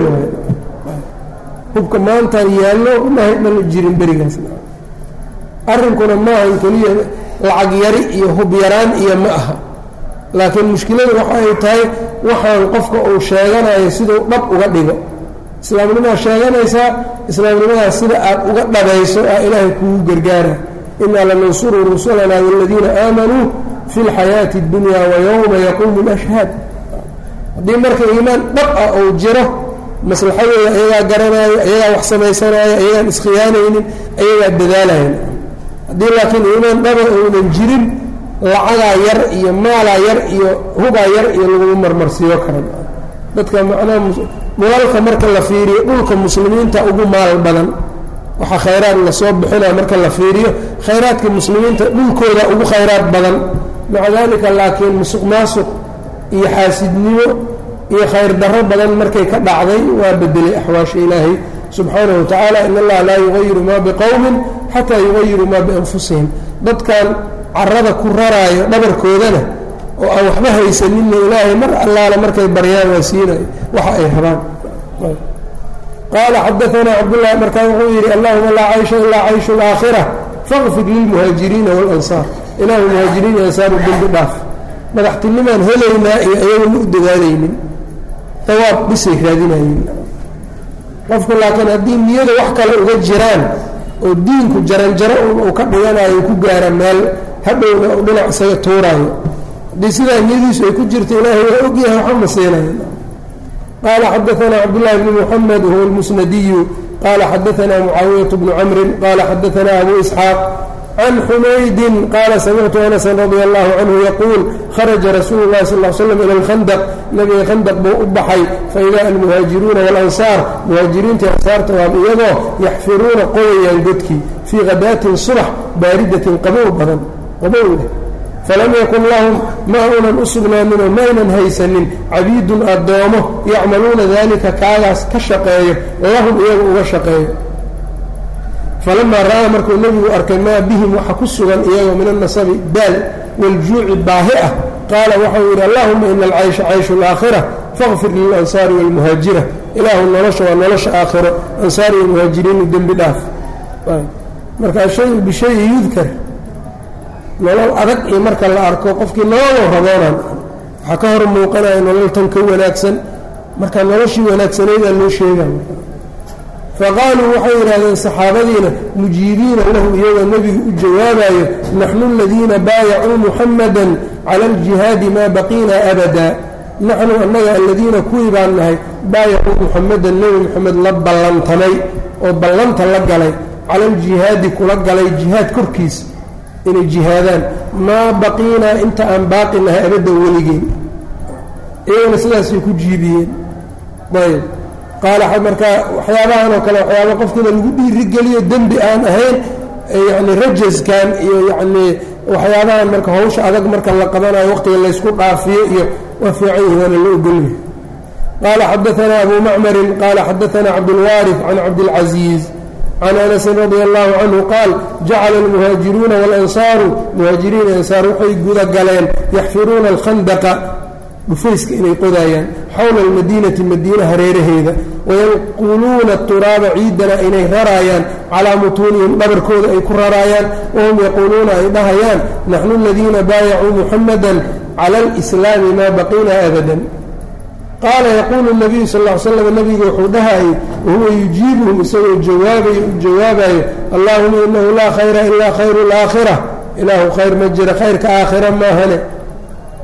hubka maantaan yaallo maha dhan jirin berigaas arrinkuna maahan keliya lacag yari iyo hub yaraan iyo ma aha laakiin mushkiladu waxa ay tahay waxaan qofka uu sheeganayo siduu dhab uga dhigo islaamnimadaa sheeganaysaa islaamnimadaas sida aad uga dhabayso ah ilaahay kugu gargaara inaa lanansuru rusulanaa waladiina aamanuu fi lxayaati اddunya wa yowma yaquumu lashhaad haddii marka iimaan dhab ah uu jiro maslaxadooda ayagaa garanaayo ayagaa wax samaysanaayo ayagaan iskhiyaanaynin ayagaa dadaalayan haddii laakiin iimaan dhaba uunan jirin lacagaa yar iyo maalaa yar iyo hubaa yar iyo laguma marmarsiiyo karan dadka macnaha mulalka marka la fiiriyo dhulka muslimiinta ugu maal badan waxaa khayraad lasoo bixinaa marka la fiiriyo khayraadka muslimiinta dhulkooda ugu khayraad badan maca daalika laakiin musuq maasuq iyo xaasidnimo iyo khayr darro badan markay ka dhacday waa bedelay axwaasha ilaahay subxaanahu watacaala in allaha laa yugayiru maa biqowmin xataa yugayiru maa bianfusihim dadkan carada ku raraayo dhabarkoodana oo aan waxba haysaninna ilaahay mar allaale markay baryaan waa siinayo waxa ay rabaan qaala xadaanaa cabdullahi markaa wuxuu yidhi allahuma laa caysha ilaa cayshu laakhira faqfir lilmuhaajiriina waalansaar ilaahu muhaajiriin iyo ansaaru dembi dhaaf madaxtinimaan helaynaa iyo ayagona u dadaalaynin dawaab bisay raadinayeen qofku laakiin haddii niyada wax kale uga jiraan oo diinku jaranjaro uu ka dhiganayo ku gaara meel hadhowna u dhinac isaga tuuraayo haddii sidaa niyadiisu ay ku jirto ilaahay waa ogyahay waxba ma siinayo qaala xadaanaa cabdullahi bni muxamed huwa lmusnadiyu qaala xadaanaa mucaawiyat bnu camrin qaala xadaanaa abu isxaaq can xumaydin qaala samictu anasan radia allahu canhu yaquul kharaja rasuulu llahi sal l slam ila alkhandaq nabiga khandaq buu u baxay faida almuhaajiruuna waalansaar muhaajiriintii ansaarta waab iyagoo yaxfiruuna qodayaan godkii fii khadaatin subax baaridatin qabow badan qabow leh falam yakun lahum ma uunan u sugnaaninoo maynan haysanin cabiidun addoomo yacmaluuna daalika kaagaas ka shaqeeyo lahum iyaga uga shaqeeyo falamaa ra'aa markuu nebigu arkay maa bihim waxa ku sugan iyagoo min annasabi daal waljuuci baahi ah qaala waxau yidhi allahuma ina alcaysha cayshu alaakhira faqfir lilansaari waalmuhaajira ilaahu nolosha waa nolosha aakhiro ansaar iyo muhaajiriinu dembi dhaaf markaa shayu bishayi yudkar nolol adag iyo marka la arko qofkii nololoo raboonan waxaa ka hor muuqanaya nolol tan ka wanaagsan marka noloshii wanaagsanaydaa loo sheegay faqaaluu waxay yidhahdeen saxaabadiina mujiibiina lahu iyagoo nebigu u jawaabayo naxnu aladiina baayacuu muxamadan cala aljihaadi maa baqiina abada naxnu annaga aladiina kuwii baan nahay baayacuu muxamadan nebi moxamed la ballantamay oo ballanta la galay cala aljihaadi kula galay jihaad korkiisa inay jihaadaan maa baqiinaa inta aan baaqi nahay abadda weligeen iyagona sidaasay ku jiibiyeen ayb qaala markaa waxyaabahan oo kale waxyaaba qofkiina lagu dhiirigeliyo dembi aan ahayn yani rajaskan iyo yacnii waxyaabahan marka hawsha adag marka la qabanayo waqtiga laysku dhaafiyo iyo waa fiican yihi waana la ogolyahay qaala xadaanaa abu macmarin qaala xadaanaa cabdulwaarif can cabdilcaziiz can anasin radia allahu canhu qaal jacala almuhaajiruuna waalansaaru muhaajiriin ansaar waxay guda galeen yaxfiruuna alkhandaqa dhufayska inay qodaayaan xowla almadiinati madiina hareeraheeda wayanquluuna turaaba ciidana inay raraayaan calaa mutuunihim dhabarkooda ay ku raraayaan wahum yaquuluuna ay dhahayaan naxnu aladiina baayacuu muxamadan cala alislaami maa baqiina abadan qaala yaquulu nabiyu sal l slam nabigu wuxuu dhahayay wahuwa yujiibuhum isagoo jawaabayo u jawaabayo allahuma inahu laa khayra ilaa khayru alaakhira ilaahu khayr ma jira khayrka aakhira maahane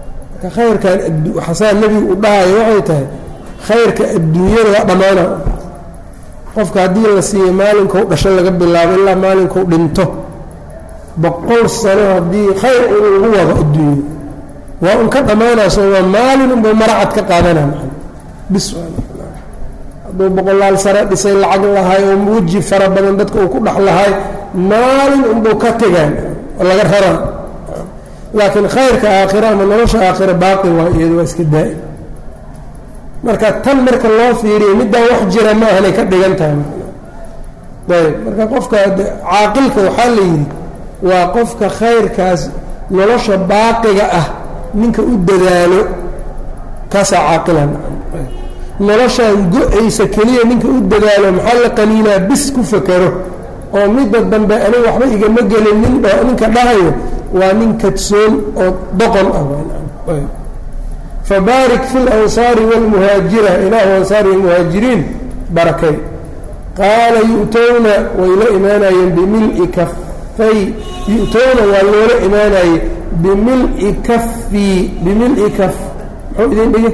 marka khayrkan xasaa nebigu u dhahayo waxay tahay khayrka adduunyada waa dhammaana qofka haddii la siiyo maalinkau dhasho laga bilaabo ilaa maalinkau dhinto boqol sano haddii khayr uu ugu wado adduunyo waa un ka dhammaanayso waa maalin unbuu maracad ka qaadanaa maa bis hadduu boqolaal sare dhisay lacag lahay oo weji fara badan dadka uu ku dhex lahay maalin unbuu ka tegaan oo laga raraa laakiin khayrka aakhira ama nolosha aakhira baaqi waa iyado waa iska daa'im marka tan marka loo fiiriyo middaa wax jira ma ahanay ka dhigan tahay ayb marka qofka caaqilka waxaa la yidhi waa qofka khayrkaas nolosha baaqiga ah ninka u dadaalo kaasaa caaqilan noloshaan go-aysa keliya ninka u dadaalo maxaa la qaniinaa bis ku fakero oo midda dambe aniga waxba igama gelin nin ninka dhahayo waa nin kadsoon oo doqon ah fabaarik fi lansaari wاlmuhaajira ilaahu ansaari wlmuhaajiriin barakay qaala yu'towna way la imaanayeen bimili kafay yu'towna waa loola imaanayey bimili kafii bimili kaf muxuu idin dhigi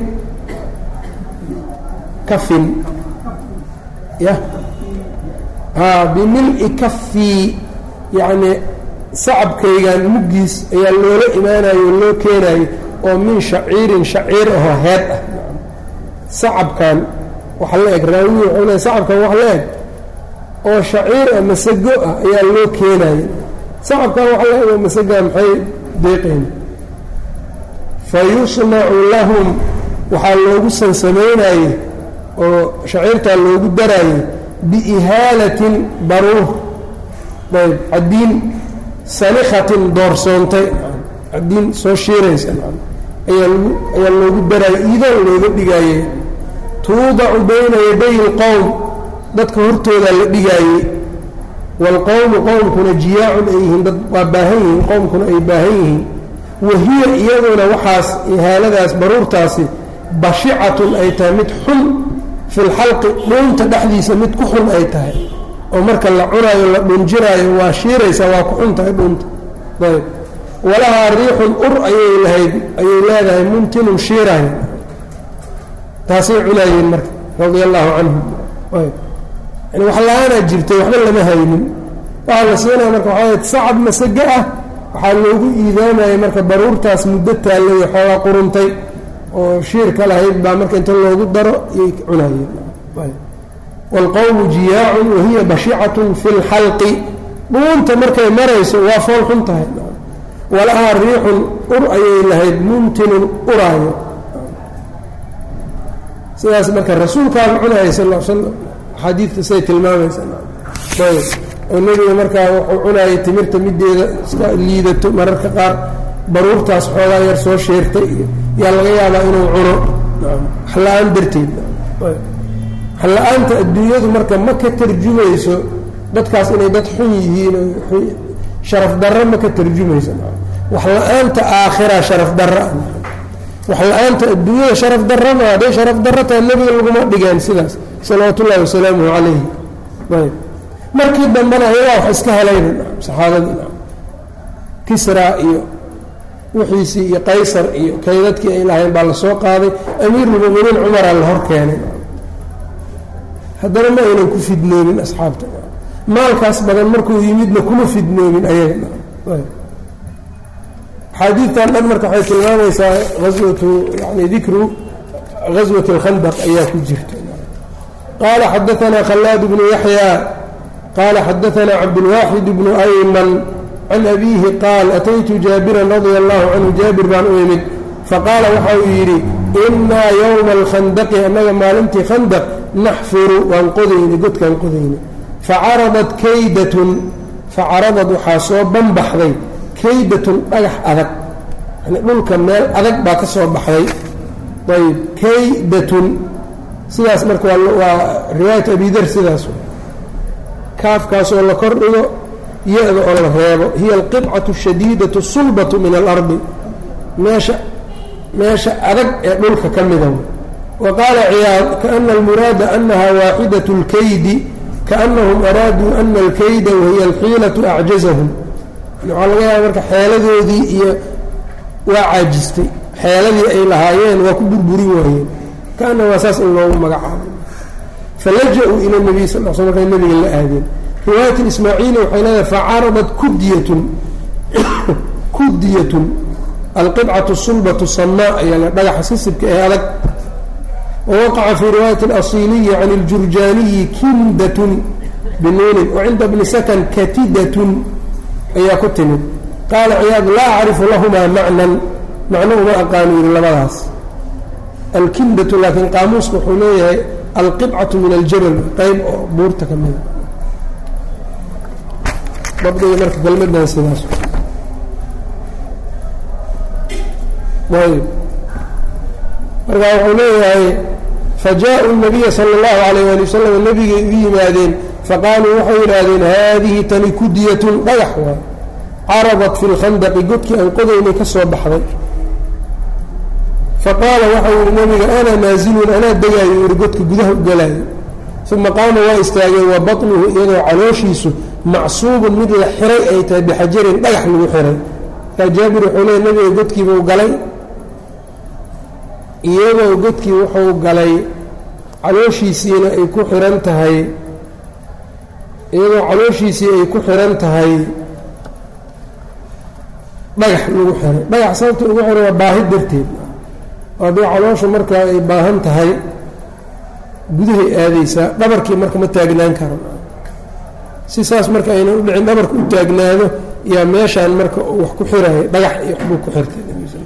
kafin ya a bimili kafii yacni sacabkaygan muggiis ayaa loola imaanayo o loo keenayo oo min shaciirin shaciir ahoo heed ah sacabkan wax la eg raawi wuxuu le sacabkan wax la eg oo shaciir ah masago ah ayaa loo keenaya sacabkan wax la eg oo masagaa maxay deeqeen fa yusnacu lahum waxaa loogu sansamaynaye oo shaciirtaa loogu daraaye biihaalatin baruur ayb cadiin sanikhatin doorsoontay cadiin soo shiiraysa ayaa loogu daraaye iidoon looga dhigaaye tuudacu bayna yaday اlqowm dadka hortoodaa la dhigaayey wاlqowmu qowmkuna jiyaacun ay yihiin dad waa baahan yihiin qowmkuna ay baahan yihiin wahiya iyaduna waxaas ihaaladaas baruurtaasi bashicatun ay tahay mid xun fi lxalqi dhuunta dhexdiisa mid ku xun ay tahay oo marka la cunaayo la dhunjiraayo waa shiiraysaa waa ku xun tahay dhuunta ayb walahaa riixun ur ayay lahayd ayay leedahay mumtinun shiiraayo taasay cunaayeen marka radia allaahu canhum ayb yani wax la-aanaa jirtay waxba lama haynin waxaa la siinaya marka waxaa sacab masaga ah waxaa loogu iidaamayay marka baruurtaas muddo taallay xoogaa quruntay oo shiirka lahayd baa marka inta loogu daro iyay cunaayeen wاlqowmu jiyaacun wahiya bashicatun fi اlxalqi dhuunta markay marayso waa fool xun tahay walahaa riixun ur ayay lahayd mumtinun uraayo sidaas marka rasuulkaaba cunayay sal l slam axaadiidta siday tilmaamaysa ayb oo nebiga markaa wuxuu cunaayay timirta mideeda iska liidato mararka qaar baruurtaas xoogaa yar soo sheertay iyo yaa laga yaabaa inuu cuno waxla-aan darteed waxla-aanta adduunyadu marka ma ka tarjumayso dadkaas inay dad xun yihiin sharaf darro ma ka tarjumayso wax la-aanta aakhira sharaf darra wax la-aanta adduunyada sharaf darra ma hadday sharaf darro tahay nebiga laguma dhigeen sidaas salawaatu ullahi wasalaamuhu calayhi ayb markii dambena ayagaa wax iska helayna saxaabadii kisra iyo wixiisii iyo qaysar iyo kaydadkii ay lahayn baa lasoo qaaday amiirulmuminiin cumaraa la hor keenay haddana ma aynan ku fidnoomin asxaabta maalkaas badan markuu yimidna kuma fidnoomin ayaga axaadiidtan dhan marka waxay tilmaamaysaa aswatu yani dikru gaswat اlkhandaq ayaa ku jirta qaala xadaanaa khallaad bnu yaxya qaala xadaanaa cabdulwaaxid bnu ayman can abiihi qaal ataytu jaabiran radia allahu canhu jaabir baan u imid faqaala waxa uu yidhi inaa yowma alkhandaqi annaga maalintii khandaq naxfuru waan qodayni godkaan qodayni facaradat kaydatun facaradad waxaa soo banbaxday kaydatun dhagax adag yani dhulka meel adag baa ka soo baxday ayb kaydatun sidaas marka waa riwaayat abidar sidaas kaafkaasoo la kor dhigo ya-da oo la reebo hiya alqibcatu ashadiidatu sulbatu min alardi meesha meesha adag ee dhulka ka mida wa qaala ciyaad kaana almuraada anaha waaxidat اlkaydi kaanahum araaduu ana alkayda wahiya alxiilatu acjazahum waxaa laga yaaba marka xeeladoodii iyo waa caajistay xeeladii ay lahaayeen waa ku burburin waayeen kaana waa saas in loogu magacaabo falaja-uu ila nabiy sal l sl markay nabiga la aadeen riwaayat ismaaciili waxay leedahay facaradat kudiyatun kudiyatun alqibcatu sulbatu samaa ayaa la dhagaxa sisibka ee adag wawaqaca fii riwaayati اlasiliyi can اljurjaaniyi kindatun binuunin wacinda bni sakan katidatun ayaa ku timid qaala ciyaad laa acrifu lahumaa macnan macno uma aqaanu yidhi labadaas alkindatu laakiin qaamuuska wuxuu leeyahay alqibcatu min aljabal qeyb oo buurta ka mida dabdiga marka kelmadan sidaas ayb markaa wuxuu leeyahay fajaءuu الnabiya salى اllahu alayh ali wasalam nabigay u yimaadeen faqaaluu waxay yidhaahdeen haadihi tani kudiyatun dhagax waay caradat fi lkhandaqi godkii aan qodaynay ka soo baxday faqaala waxau yihi nabiga ana naazilun anaa degaayo yihi godka gudaha u galaayo uma qaama waa istaageen wa baطnuhu iyadoo calooshiisu macsuubun mid la xiray ay tahay bixajarin dhagax lagu xiray markaa jaabir wuxuu leey nabiga godkiibuu galay iyadoo godkii wuxuu galay calooshiisiina ay ku xihan tahay iyadoo calooshiisii ay ku xihan tahay dhagax lagu xiray dhagax sababta ugu xiray waa baahi darteed haddii calooshu markaa ay baahan tahay gudahay aadaysaa dhabarkii marka ma taagnaan karan si saas marka aynan u dhicin dhabarka u taagnaado yaa meeshaan marka wax ku xiraya dhagax iyo waxbuu ku xirtay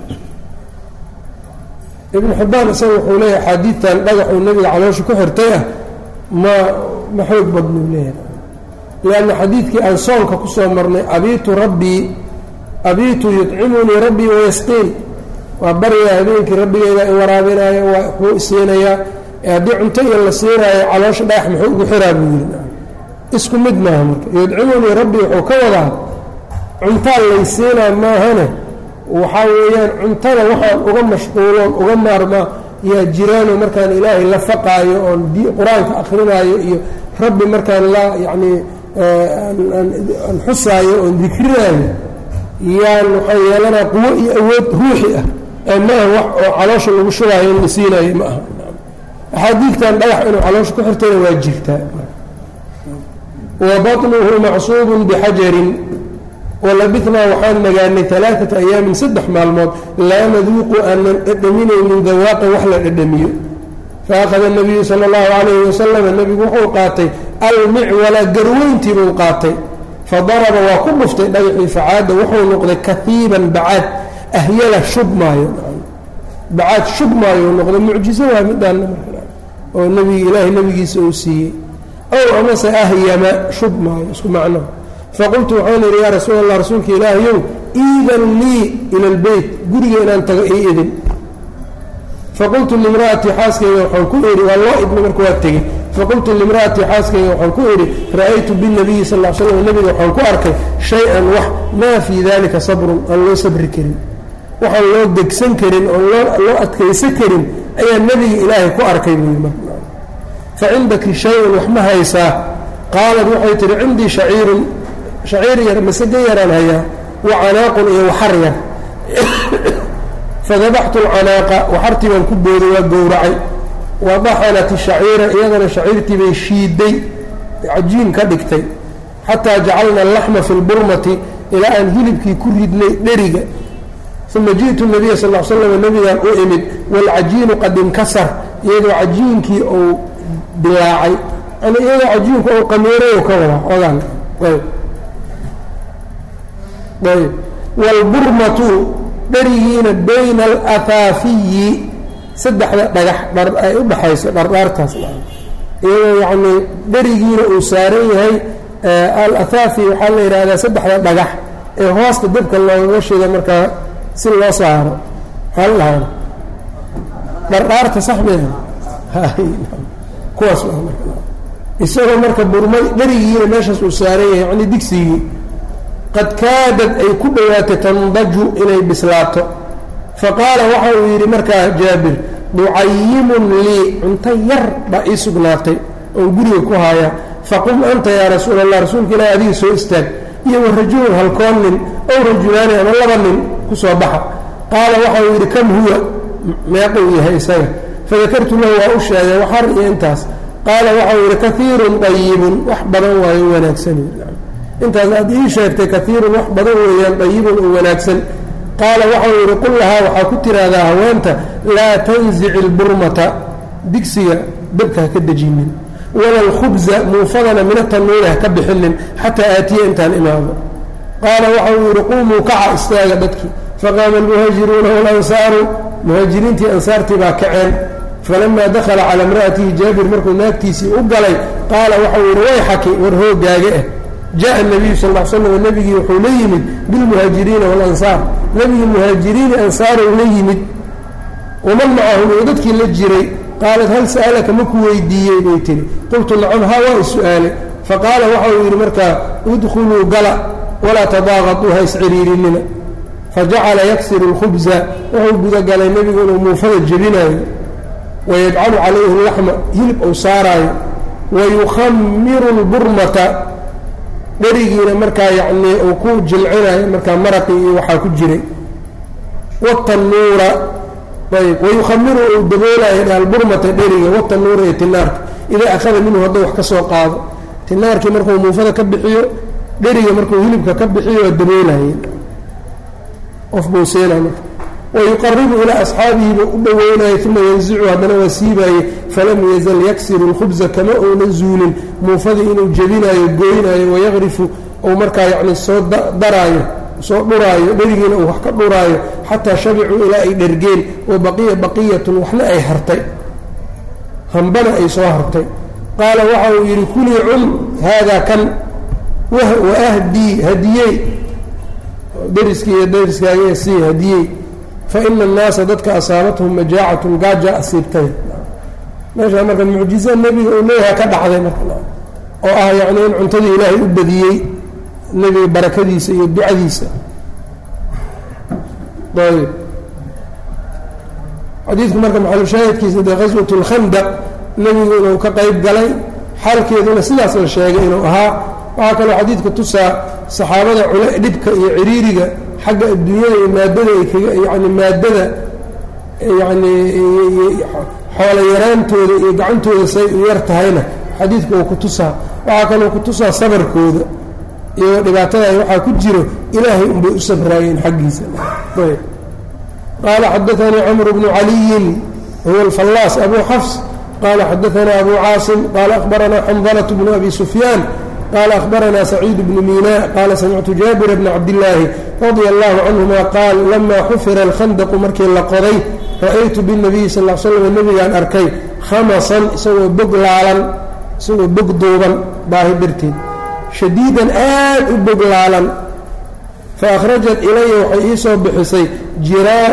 ibnu xibbaan isaga wuxuu leeyahay axaadiidtan dhagaxuu nebiga caloosha ku xirtay ah ma ma xoog badnuu leeyahay lianna xadiidkii aan soonka ku soo marnay abiitu rabbii abiitu yudcimunii rabbii wayasqiin waa baryaa habeenkii rabbigeyda i waraabinaayo waa waxbuu isiinayaa ee haddii cunto iyo la siinaayo caloosha dhagax muxuu ugu xiraa buu yidhi isku mid maaha marka yudcimunii rabbii wuxuu ka wadaa cuntaa laysiinaa maahane waxaa weeyaan cuntada waxaan uga mashquuloon uga maarmaa yaa jiraano markaan ilaahay la faqaayo oon qur-aanka akrinaayo iyo rabbi markaan la yacnii aan xusaayo oon dikrinaayo yaan waxaa yeelanaa quwo iyo awood ruuxi ah ee maaha wax oo caloosha lagu shubaayo in la siinaayo ma aha axaadiidtan dhagax inuu caloosha ku xirtayna waa jirtaa wa baطnuhu macsuubun bixajarin walabitnaa waxaan nagaanay alaaata ayaamin saddex maalmood laa naduuqu aanan dhedhaminaynin dawaaqan wax la dhedhamiyo faahada nabiyu sala allahu calayhi wasalama nebigu wuxuu qaatay almicwala garweyntii buu qaatay fadaraba waa ku dhuftay dhagaxii facaada wuxuu noqday kaiiban bacaad ahyala shubmaayo bacaad shubmaayo noqday mucjizo waa midhaana oo nbig ilaahay nebigiisa uu siiyey ow amase ahyama shubmaayo isku macno faqultu waxaan idhi yaa rasuul allah rasuulka ilaahayow iidan lii ila lbeyt guriga inaan tago ii idin faqultu limra'atii xaaskayga waxaan ku idhi waa loo idna marka waa tegey faqultu limra'atii xaaskayga waxaan ku idhi ra'aytu binabiyi sal l slam nebiga waxaan ku arkay shay-an wax maa fii dalika sabrun aan loo sabri karin waxaan loo degsan karin oon loo adkaysan karin ayaa nebiga ilaahay ku arkay buu yii fa cindaki shay-un wax ma haysaa qaalat waxay tihi cindii shaciirun shaciir yar masage yaraan hayaa wa canaaqun iyo waxar yar fadabaxtu alcanaaqa waxartii baan ku booday waa gowracay wa daxanat shaciira iyadana shaciirtii bay shiiday cajiin ka dhigtay xataa jacalna alaxma fi lburmati ilaa aan hilibkii ku ridnay dheriga uma ji'tu nabiya sal l slam nebigaan u imid waalcajiinu qad inkasar iyadoo cajiinkii uu dilaacay yani iyadoo cajiinku uu qamiiray ka wadaa ogaan ayb waalburmatu dherigiina bayna alahaafiyi saddexda dhagax dhar ay u dhaxayso dhardhaartaas iyadoo yacnii dherigiina uu saaran yahay alathaafi waxaa la yidhaahdaa saddexda dhagax ee hoosta dabka loogaga shida markaa si loo saaro maxaa la dhahaa dhardhaarta sax meha kuwaas isagoo marka burmay dherigiina meeshaas uu saaran yahay yacnii digsigii qad kaadad ay ku dhowaatay tandaju inay bislaato faqaala waxa uu yidhi markaa jaabir ducayimun lii cunto yar baa ii sugnaatay oon guriga ku haayaa faqum anta yaa rasuul allah rasuulka ilaahi adiga soo istaag iyo wa rajulun halkoon nin ow rajulaani ama laba nin ku soo baxa qaala waxau yidhi kam huwa meequu yahay isaga fadakartu lahu waa u sheegay waxar iyo intaas qaala waxau yidhi kaiirun dayibun wax badan waayo wanaagsan intaas aad ii sheegtay kaiirun wax badan weeyaan dayibun oo wanaagsan qaala waxau yidhi qul lahaa waxaa ku tiraahdaa haweenta laa tanzici lburmata digsiga dabka ha ka dejinin wala alkhubza muufadana mina tanuuri ha ka bixinin xataa aatiya intaan imaado qaala waxau yidhi qumuu kaca istaaga dadkii faqaama almuhaajiruuna walansaaru muhaajiriintii ansaartii baa kaceen falamaa dakhala calaa imra'atihi jaabir markuu naagtiisii u galay qaala waxau yidhi way xaki war hoogaaga ah jaءa الnabiyu sal ا slam nebigii wuxuu la yimid biاlmuhaajiriina wاlansaar nebigii muhaajiriini ansaarow la yimid waman macahum oo dadkii la jiray qaalat hal sa'alaka maku weydiiyey bay tihi qultu nacam ha waa is-su'aale faqaala waxau yidhi markaa idkhuluu gala walaa tadaaqatuu ha isciriirinina fajacala yaksiru اlkhubza wuxuu gudagalay nebigu inuu muufada jebinaayo wayajcalu calayhi اlaxma hilib ou saaraayo wayukhamiru اlburmata dherigiina markaa yacnii uu ku jilcinayo markaa maraqii iyo waxaa ku jiray watanuura ayb wayukhamiru uu daboolayo alburmata dheriga watanuura iyo tinaarka idaa akhada minhu hadduu wax ka soo qaado tinaarkii markuu muufada ka bixiyo dheriga markuu hilibka ka bixiyo waa daboolaye qof buu seena marka wayuqaribu ilaa asxaabihi buu u dhoweynayay uma yanzicu haddana waa siibaye falam yazal yaksiru اlkhubza kama uunan zuulin muufadii inuu jebinaayo gooynaayo wayaqrifu ou markaa yacni soo daraayo soo dhuraayo dherigiina uu wax ka dhuraayo xataa shabicuu ilaa ay dhergeen wa baqiya baqiyatun waxna ay hartay hambana ay soo hartay qaala waxa uu yidhi kulii cun haadaa kan waahdii hadiyey deriskii iyo deriskaaga sii hadiyey faina annaasa dadka asaabathum majaacatun gaaja asiibtay meeshaa marka mucjiza nebiga uu leeyaha ka dhacday marka oo ah yacni in cuntadii ilaahay u badiyey nebiga barakadiisa iyo ducadiisa ayb xadiidku marka maxalushaahidkiisa dee qaswat اlkhandaq nebigu inuu ka qayb galay xaalkeeduna sidaas la sheegay inuu ahaa waxaa kaloo xadiidka tusaa saxaabada cule dhibka iyo ciriiriga xagga adduunyada iyo maadada ay kaga yani maadada yani xoolo yaraantooda iyo gacantooda say u yar tahayna xadiidka uu ku tusaa waxaa kaloo ku tusaa sabarkooda iyagoo dhibaatada waxaa ku jiro ilaahay unbay u sabraayeen xaggiisa ayb qaala xadaanii camr bnu caliyin huwa alfallaas abu xafs qaala xadaanaa abu caasim qaala akhbaranaa xandalة bnu abi sufyaan qaala akhbaranaa saciid bnu miina qaala samictu jaabira bna cabdillaahi radia allahu canhuma qaal lamaa xufira alkhandaqu markii la qoday ra'aytu binabiyi sal l slam nebigaan arkay khamasan isagoo bog laalan isagoo bog duuban baahi darteed shadiidan aad u bog laalan fa akhrajat ilaya waxay ii soo bixisay jiraa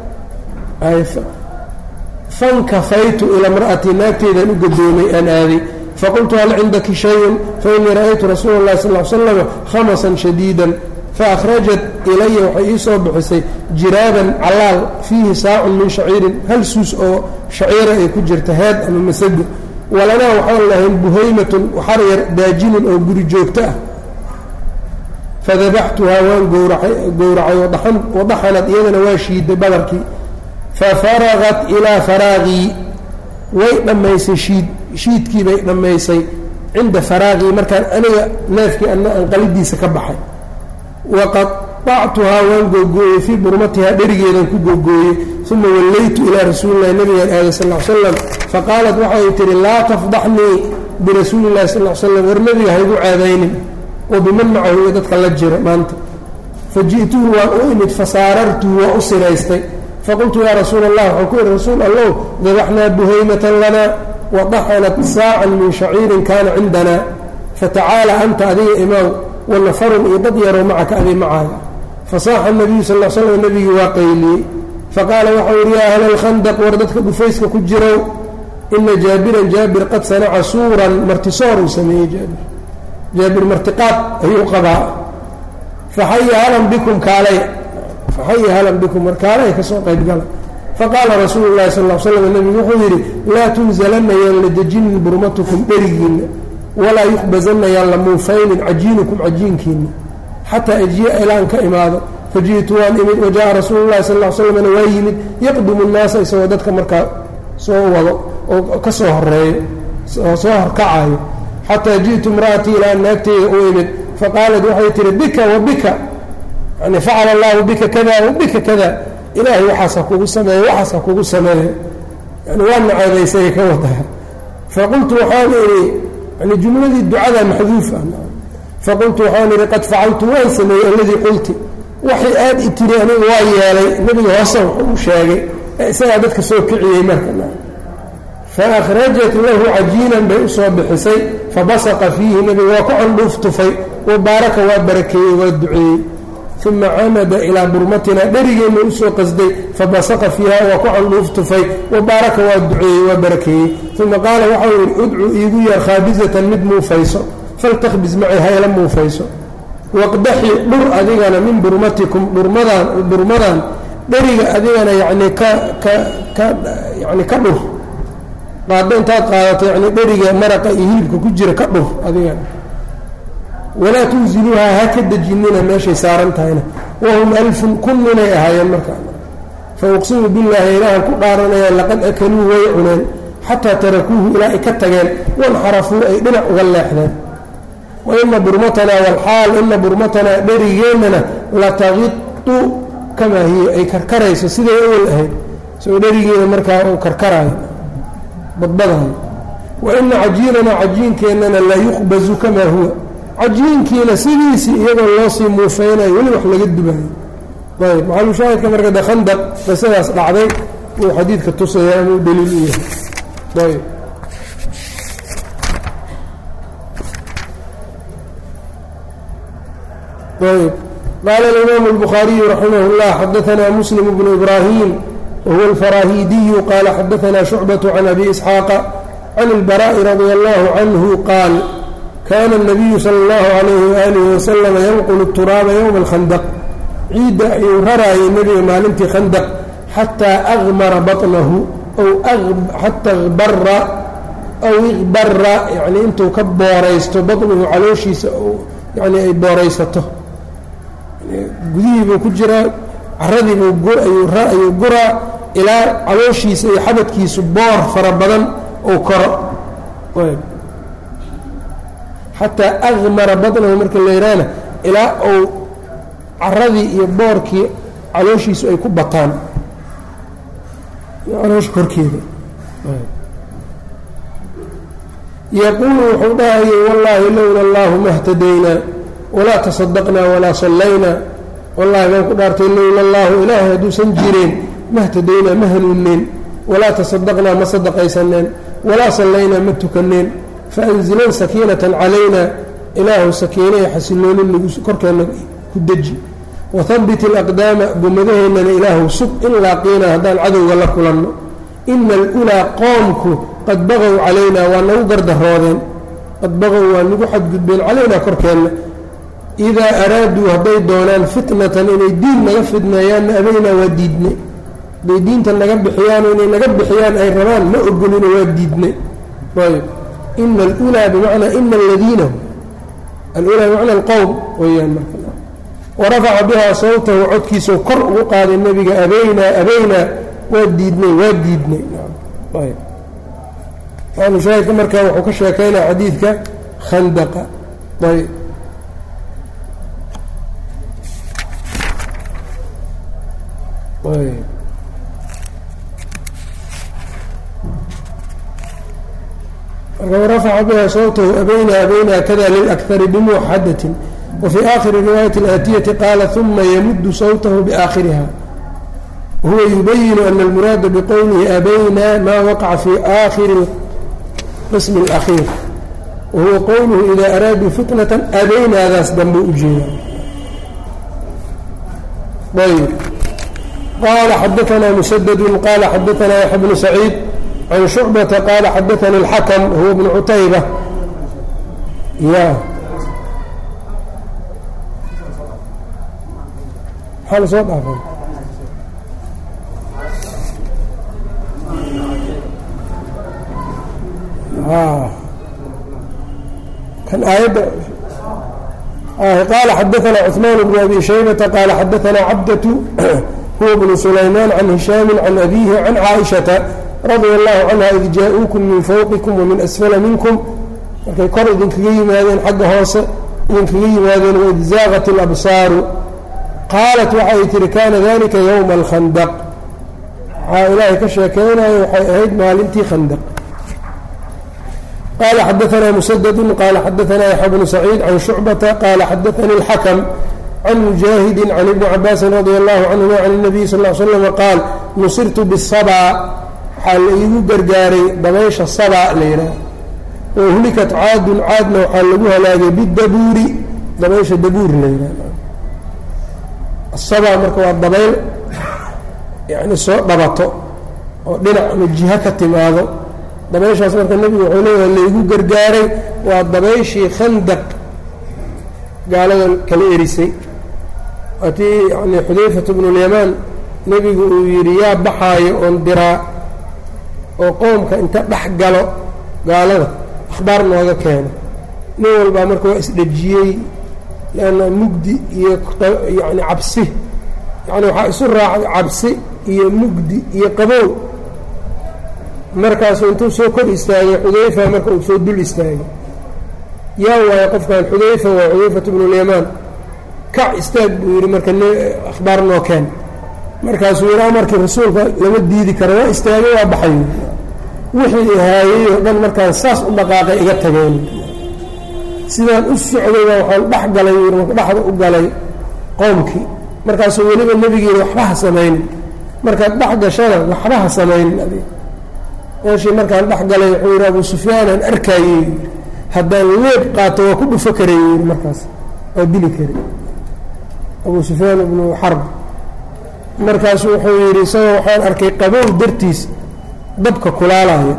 fankafaytu ila mra'atii naagteedaan u gadoomay aan aaday faqultu hal cindaki shayun fainii ra'aytu rasuula اllahi sal l slam khamasan shadiidan faakhrajat ilaya waxay ii soo bixisay jiraaban calaal fiihi saacun min shaciirin hal suus oo shaciira ay ku jirta heed ama masago walanaa waxaan lahayn buhaymatun waxar yar daajinun oo guri joogto ah fadabaxtuhaa waan gowracay wadaxanad iyadana waa shiiday badarkii fafaragat ilaa faraaqii way dhammaysay shiid shiidkii bay dhammaysay cinda faraaqii markaan aniga neefkii ana aan qalidiisa ka baxay waqaطactuhaa waan googooyey fii burmatihaa dherigeedan ku googooyey uma wallaytu ilaa rasuulilahi nabigaan aaday sal l slam faqaalat waxay tihi laa tafdaxnii birasuuli illahi sal l slam war nebiga haygu caadaynin oo biman macahu iyo dadka la jira maanta faji'tuhu waan u imid fasaarartuhu waa u siraystay faqultu yaa rasuula allah waxaan ku ihi rasuul allow dabaxnaa buhaymatan lanaa wadaxanat saacan min shaciirin kaana cindana fatacaala anta adiga imaaw wanafarun iyo dad yaroo macaka adi macaaga fasaaxa nabiyu sal l slam nebigii waa qayliyey faqaala waxau yidhi yaa ahla alkhandaq war dadka dhufayska ku jirow ina jaabiran jaabir qad sanaca suuran martisoor uu sameeyey jaabir jaabir martiqaad ayuu qabaa faxaya halan bikum kaalay faxaya halan bikum war kaalay ka soo qayb gala faqaala rasuulu llahi sal l slam nebigu wuxuu yidhi laa tunzalanna yaan la dejinin burmatukum dherigiinna walaa yuqbazanna yaan la muufaynin cajiinukum cajiinkiinna xataa ajiya ilaan ka imaado faji'tu waan imid wajaءa rasuulu llahi sal ll slmna waa yimid yaqdumu الnaasa isagoo dadka markaa soo wado oo ka soo horeeyo soo horkacayo xataa ji'tu imra'atii ilaa naagteyda u imid faqaalat waxay tihi bika wa bika yani facala allahu bika kada wa bika kada ilaahay waxaas ha kugu sameeyo waxaas ha kugu sameeyo yani waa naceedaysay ka wadaa faqultu waxaan idhi yani jumladii ducada maxduuf ah faqultu waxaan idhi qad facaltu waan sameeyey alladii qulti waxay aad i tiri anigu waa yeelay nebiga hoose wuxuu u sheegay ee isagaa dadka soo kiciyey marka faakhrajat lahu cajiinan bay usoo bixisay fabasaqa fiihi nebiga waa ku candhuuf tufay wa baaraka waa barakeeyey waa duceeyey uma camada ilaa burmatina dherigeenna usoo qasday fabasaqa fiiha waa ku candhuuf tufay wa baaraka waa duceeyey waa barakeeyey uma qaala waxau yidhi udcu iigu yeer khaabisatan mid muufayso faltakhbis macay hayla muufayso waqdaxi dhur adigana min burmatikum dhurmadaan dhurmadan dheriga adigana yacnii ka ka ka yani ka dhur qaado intaad qaadato yani dheriga maraqa iyo hilibka ku jira ka dhur adigana walaa tunziluuhaa ha ka dejinina meeshay saaran tahayna wahum alfun kun ninay ahaayeen markaa fa uqsimu billaahi ilaahan ku dhaaranayaan laqad akaluu way cuneen xataa tarakuuhu ilaa ay ka tageen wanxarafuu ay dhinac uga leexdeen wa ina burmatanaa walxaal ina burmatanaa dherigeennana lataqitu kamaa hiya ay karkarayso siday awel ahayd soo dherigeeda markaa uu karkaraayo badbadayo wa ina cajiinanaa cajiinkeennana la yuqbazu kamaa huwa cajiinkiina sidiisii iyagoo loo sii muufaynayo weli wax laga dubayo ayb maxalushaahidka marka de khandaq qisadaas dhacday uu xadiidka tusaya ama u daliil u yahay ayb ayb qaala alimaamu الbukhaariyu raximah اllah xadaanaa muslim bnu ibraahim wahuwa alfaraahiidiyu qaala xadaanaa shucbaة can abi isxaaqa can اlbaraaءi radia allahu canhu qaal kaana الnabiyu salى اllahu عalayhi waalihi waslama yanqulu الturaaba ywma اlkhandaq ciidda ayuu raraayay nebiga maalintii khandaq xataa akmara baطnahu xata bara aw ikbara yani intuu ka booraysto baطnuhu calooshiisa yani ay booraysato gudihii buu ku jiraa caradiibuu ayuu guraa ilaa calooshiisa iyo xabadkiisu boor fara badan uu koro xataa akmara baطnahu marka la yidhaahna ilaa uu caradii iyo boorkii calooshiisu ay ku bataan caloosha korkeeda yaquulu wuxuu dhahayay wallaahi lowla allahu ma htadaynaa walaa tasadaqnaa walaa sallaynaa wallahi baan ku dhaartay lowla allaahu ilaahay hadduusan jireen ma htadaynaa ma hanuunneen walaa tasadaqnaa ma sadaqaysaneen walaa sallaynaa ma tukaneen faanzilan sakiinatan calaynaa ilaahu sakiinaya xasiloonin nagu korkeenna ku deji wahabbit alaqdaama gomadaheennana ilaahu sug in laaqiinaa haddaan cadowga la kulanno ina alulaa qoomku qad baqow calaynaa waa nagu gardaroodeen qad baqow waa nagu xadgudbeen calaynaa korkeenna idaa araaduu hadday doonaan fitnatan inay diin naga fidneeyaanna abaynaa waa diidnay hadday diinta naga bixiyaan inay naga bixiyaan ay rabaan ma ogolina waa diidnay ayb ina alulaa bimacnaa ina aladiina alulaa bimacna alqowm weyaan marka warafaca bihaa sawtahu codkiisau kor ugu qaaday nebiga abaynaa abaynaa waa diidnay waa diidnay shaahidka markaa wuxuu ka sheekaynaya xadiidka khandaqa ayb ayb marka warafaca bihaa sawtahu abaynaa abaynaa kada lilakari bimuwaxadatin wfي آkhiri riwaayaة الآtiyةi qaala ثuma ymudu sawtahu bآakhiriha wahuwa yubayinu أna اlmuraada bqowlihi abaynaa maa waqaca fي آkhiri qism الأkhiir wahuwa qowluhu إida araaduu fitnaة abaynaadaas danbu u jeeda ayb qaala xadaثna msdd qaala xadaثna yaحya bnu سacيid can شhucbaةa qaala xadaثani الxakم huwa bnu cutayba ya maxaa lasoo dhaafay kan aayadda qaala xadaثna cثmaan bn abi shaybata qaala xadaثna cabdة huwa bnu sulaymaan can hishaami can abihi can caaئiشhaةa radia اllahu canha id jaa-uukum min fawqikum wamin asfala minkum markay kor idinkaga yimaadeen xagga hoose idinkaga yimaadeen waid zaaqat اlabsaaru qaalat waxay tihi kana dalika ywma اlkhandq waxaa ilaahay ka sheekeynayo waxay ahayd maalintii khandq qala xadaثna msdd qala xadaثna yaxya bnu saciid can shucbata qala xadaثani اlxakm can mujaahidi can ibni cabaasi radi allahu canهuma can الnabiy sal ا slm qaal nusirtu bالsabا waxaa la iigu gargaaray dabaysha sabا la yidhaah wahlikat caadun caadna waxaa lagu halaagay bidabuuri dabaysha dabuur la yidhah asabا marka waa dabayl yani soo dhabato oo dhinac ama jiho ka timaado dabayshaas marka nebigu wuxuu leeyahay laygu gargaaray waa dabayshii khandaq gaalada kala erisay waatii yani xudayfatu bnulyamaan nebigu uu yidhi yaa baxaayo oon diraa oo qoomka inta dhex galo gaalada akhbaar nooga keeno nin walbaa marka waa isdhejiyey leanna mugdi iyo yani cabsi yani waxaa isu raacay cabsi iyo mugdi iyo qabow markaasuu intuu soo kor istaagay xudayfa marka uu soo dul istaagay yaa waayo qofkan xudayfa waa xudayfatu bnulyamaan kac istaag buu yidhi marka akhbaar noo keen markaasuu yidhi amarkii rasuulka lama diidi karo waa istaagay waa baxay wixii ihaayey oo dhan markaan saas u dhaqaaqay iga tageen sidaan u socdayba waxaan dhex galay yidhi marka dhexda u galay qoomkii markaasuu weliba nebigiina waxba ha samaynin markaad dhex gashana waxba ha samaynin adig meeshii markaan dhex galay wuxuu yidhi abu sufyaanaan arkaayey haddaan leeb qaato waa ku dhufo karay yidhi markaas waa dili kari abu sufyaan ibnu xarb markaasu wuxuu yidhi isagoo waxaan arkay qabow dartiis dabka kulaalaya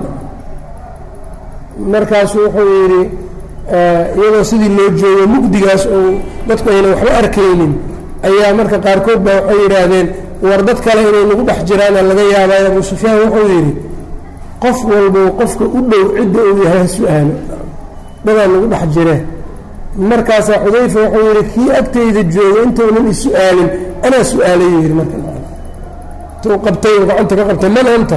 markaasu wuxuu yidhi iyadoo sidii loo joogo mugdigaas ou dadku ayna waxba arkaynin ayaa marka qaarkood baa waxay yidhaahdeen war dad kale inay nagu dhex jiraana laga yaabaayo abu sufyaan wuxuu yidhi qof walbow qofka u dhow cidda uu yahay ha su-aalo dadaa nagu dhex jireen markaasaa xudayfa wuxuu yidhi kii agtayda jooga intounan is-su-aalin anaa su-aalay yidhi marka intuu qabtay gacanta ka qabtay man anta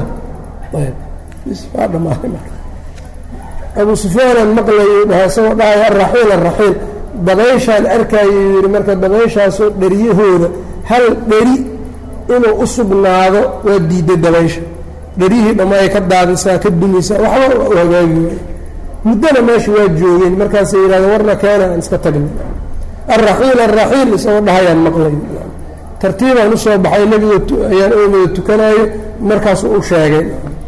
waa dhamaaday marka abu sufyaanaan maqlayuu dhaha isagoo dhahaya araxiil araxiil dabayshaan arkayuu yidhi marka dabayshaasoo dheryahooda hal dheri inuu u sugnaado waa diiday dabaysha dheryihii dhammaay ka daadisaa ka dumisaa waxba u hagaagi waay muddana meesha waa joogeen markaasay yidhahdeen warna keena aan iska tagna alraxiil alraxiil isagoo dhahayaan maqlay tartiibaan usoo baxay nebiga ayaan oomada tukanaayo markaasu u sheegay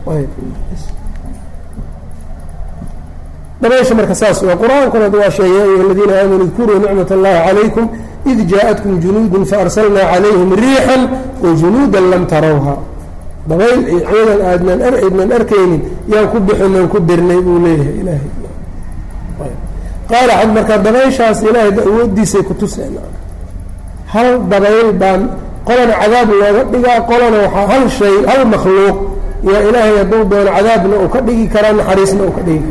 dabaysha marka saas waa qur-aankuna waa sheegay ya ayuha aladiina aamanuu idkuruu nicmat allahi calaykum id jaaءatkum junuudun faarsalnaa calayhim riixan wajunuuda lam tarawha dabayl iyo ciidan aadnan aydnan arkaynin yaan ku bixinaan ku dirnay buu leeyahay ilaahay qaala xad markaa dabayshaas ilaahay awooddiisay ku tuseen hal dabayl baan qolana cadaab looga dhigaa qolana waxaa hal shay hal makhluuq yaa ilaahay hadduu doono cadaabna uu ka dhigi karaa naxariisna uu ka dhigi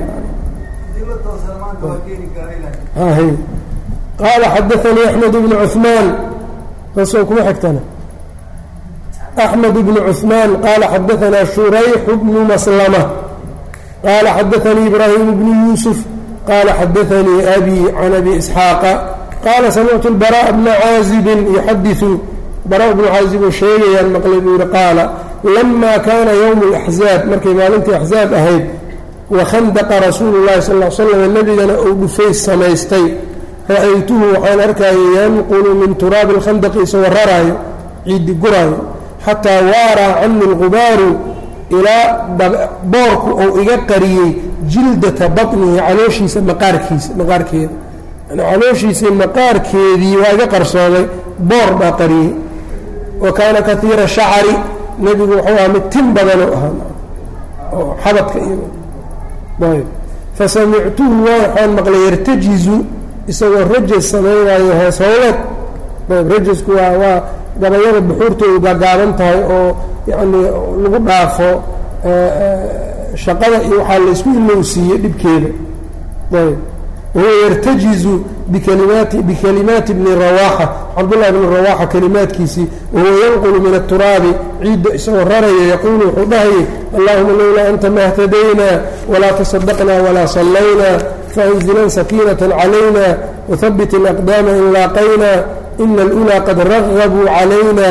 karaa qaala xadaanii axmed bnu cuثmaan taasoo kuma xigtana أحمد بن عثمان قال xدثنا شhريح بن مسلمة قال xدثني إبراهيم بن يوسف قال xدثني أبي عن أبي إسحاaq قال سمعت البراء بن عازب يxadiث barا بن cاaزب oo sheegayaan mqlay buu yihi qاala لما kاna يوم الأحزاaب markay maalintii أحزاaب ahayd وkhandqa رasuuل الlahi صلى اه sلم nebigana uu dhufays samaystay ra'aytuhu waxaan arkayay yanqل min turaabi الkhandqi isagoo raraayo ciidi guraayo xataa waaraa cani اlgubaaru ilaa boorku uu iga qariyey jildata baطnihi calooshiisa maqaarkiisa maqaarkeeda yani calooshiisii maqaarkeedii waa iga qarsooday boor baa qariyey wa kaana kaiira shacari nebigu wuxuu ahaa mid tin badanoo ahaa oo xabadka iyo ayb fasamictuhu waa waxaan maqlay yartajizu isagoo rajas samaynayo hoos howleed ayb rajasku waa waa gabayada buxuurtoodu gaagaaban tahay oo yacnii lagu dhaafo shaqada iyo waxaa laysku ilowsiiyey dhibkeeda ayb wahuwa yartajizu bikalimaati bikalimaati bni rawaaxa cabdullahi bni rawaaxa kalimaadkiisii wahuwa yanqulu min aturaabi ciidda isagoo raraya yaquulu wuxuu dhahayay allahuma lowlaa anta ma اhtadaynaa walaa tasadaqnaa walaa sallaynaa faanzilan sakiinata calayna wahabit alaqdaama in laaqaynaa ina alulaa qad ragabuu calayna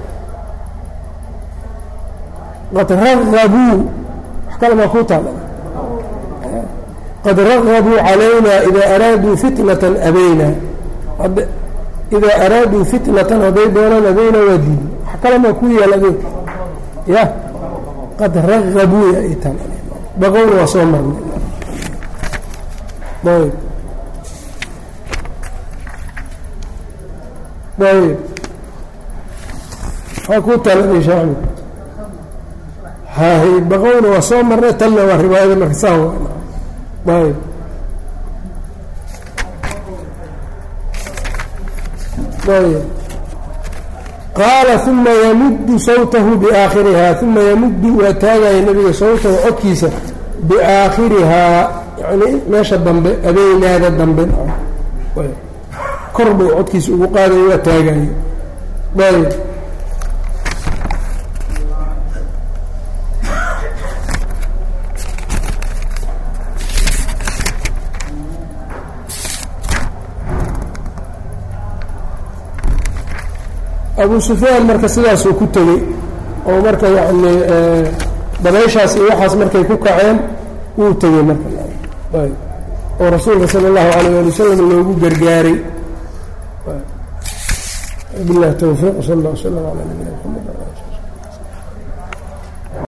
qad ragabuu wax kale maa kuu taala qad ragabuu calayna idaa araaduu fitnatan abayna idaa araaduu fitnatan hadday doonaan abayna waa diidi wax kale maa ku yaal adeeg ya qad ragabuu yaitan baqowna waa soo marnay ayb ayb waxaa kuu taala sheekh axmed hay baqowna waa soo marnay tanna waa riwaayada marka saa ayb ayb qaala uma yamuddu sawtahu biaakhirihaa uma yamuddu waa taagaya nebiga sawtahu codkiisa biaakhirihaa yani meesha dambe abeynaada dambe kor buu codkiisa ugu qaadayo waa taagayo ayb abu sufyaan marka sidaasuu ku tegey oo marka yacni dabayshaas iyo waxaas markay ku kaceen wuu tegey marka ayb oo rasuulka sala allahu alayh ali wasalam loogu gargaaray billahi towfiiq sal allah w slam ala nabiyina mxamed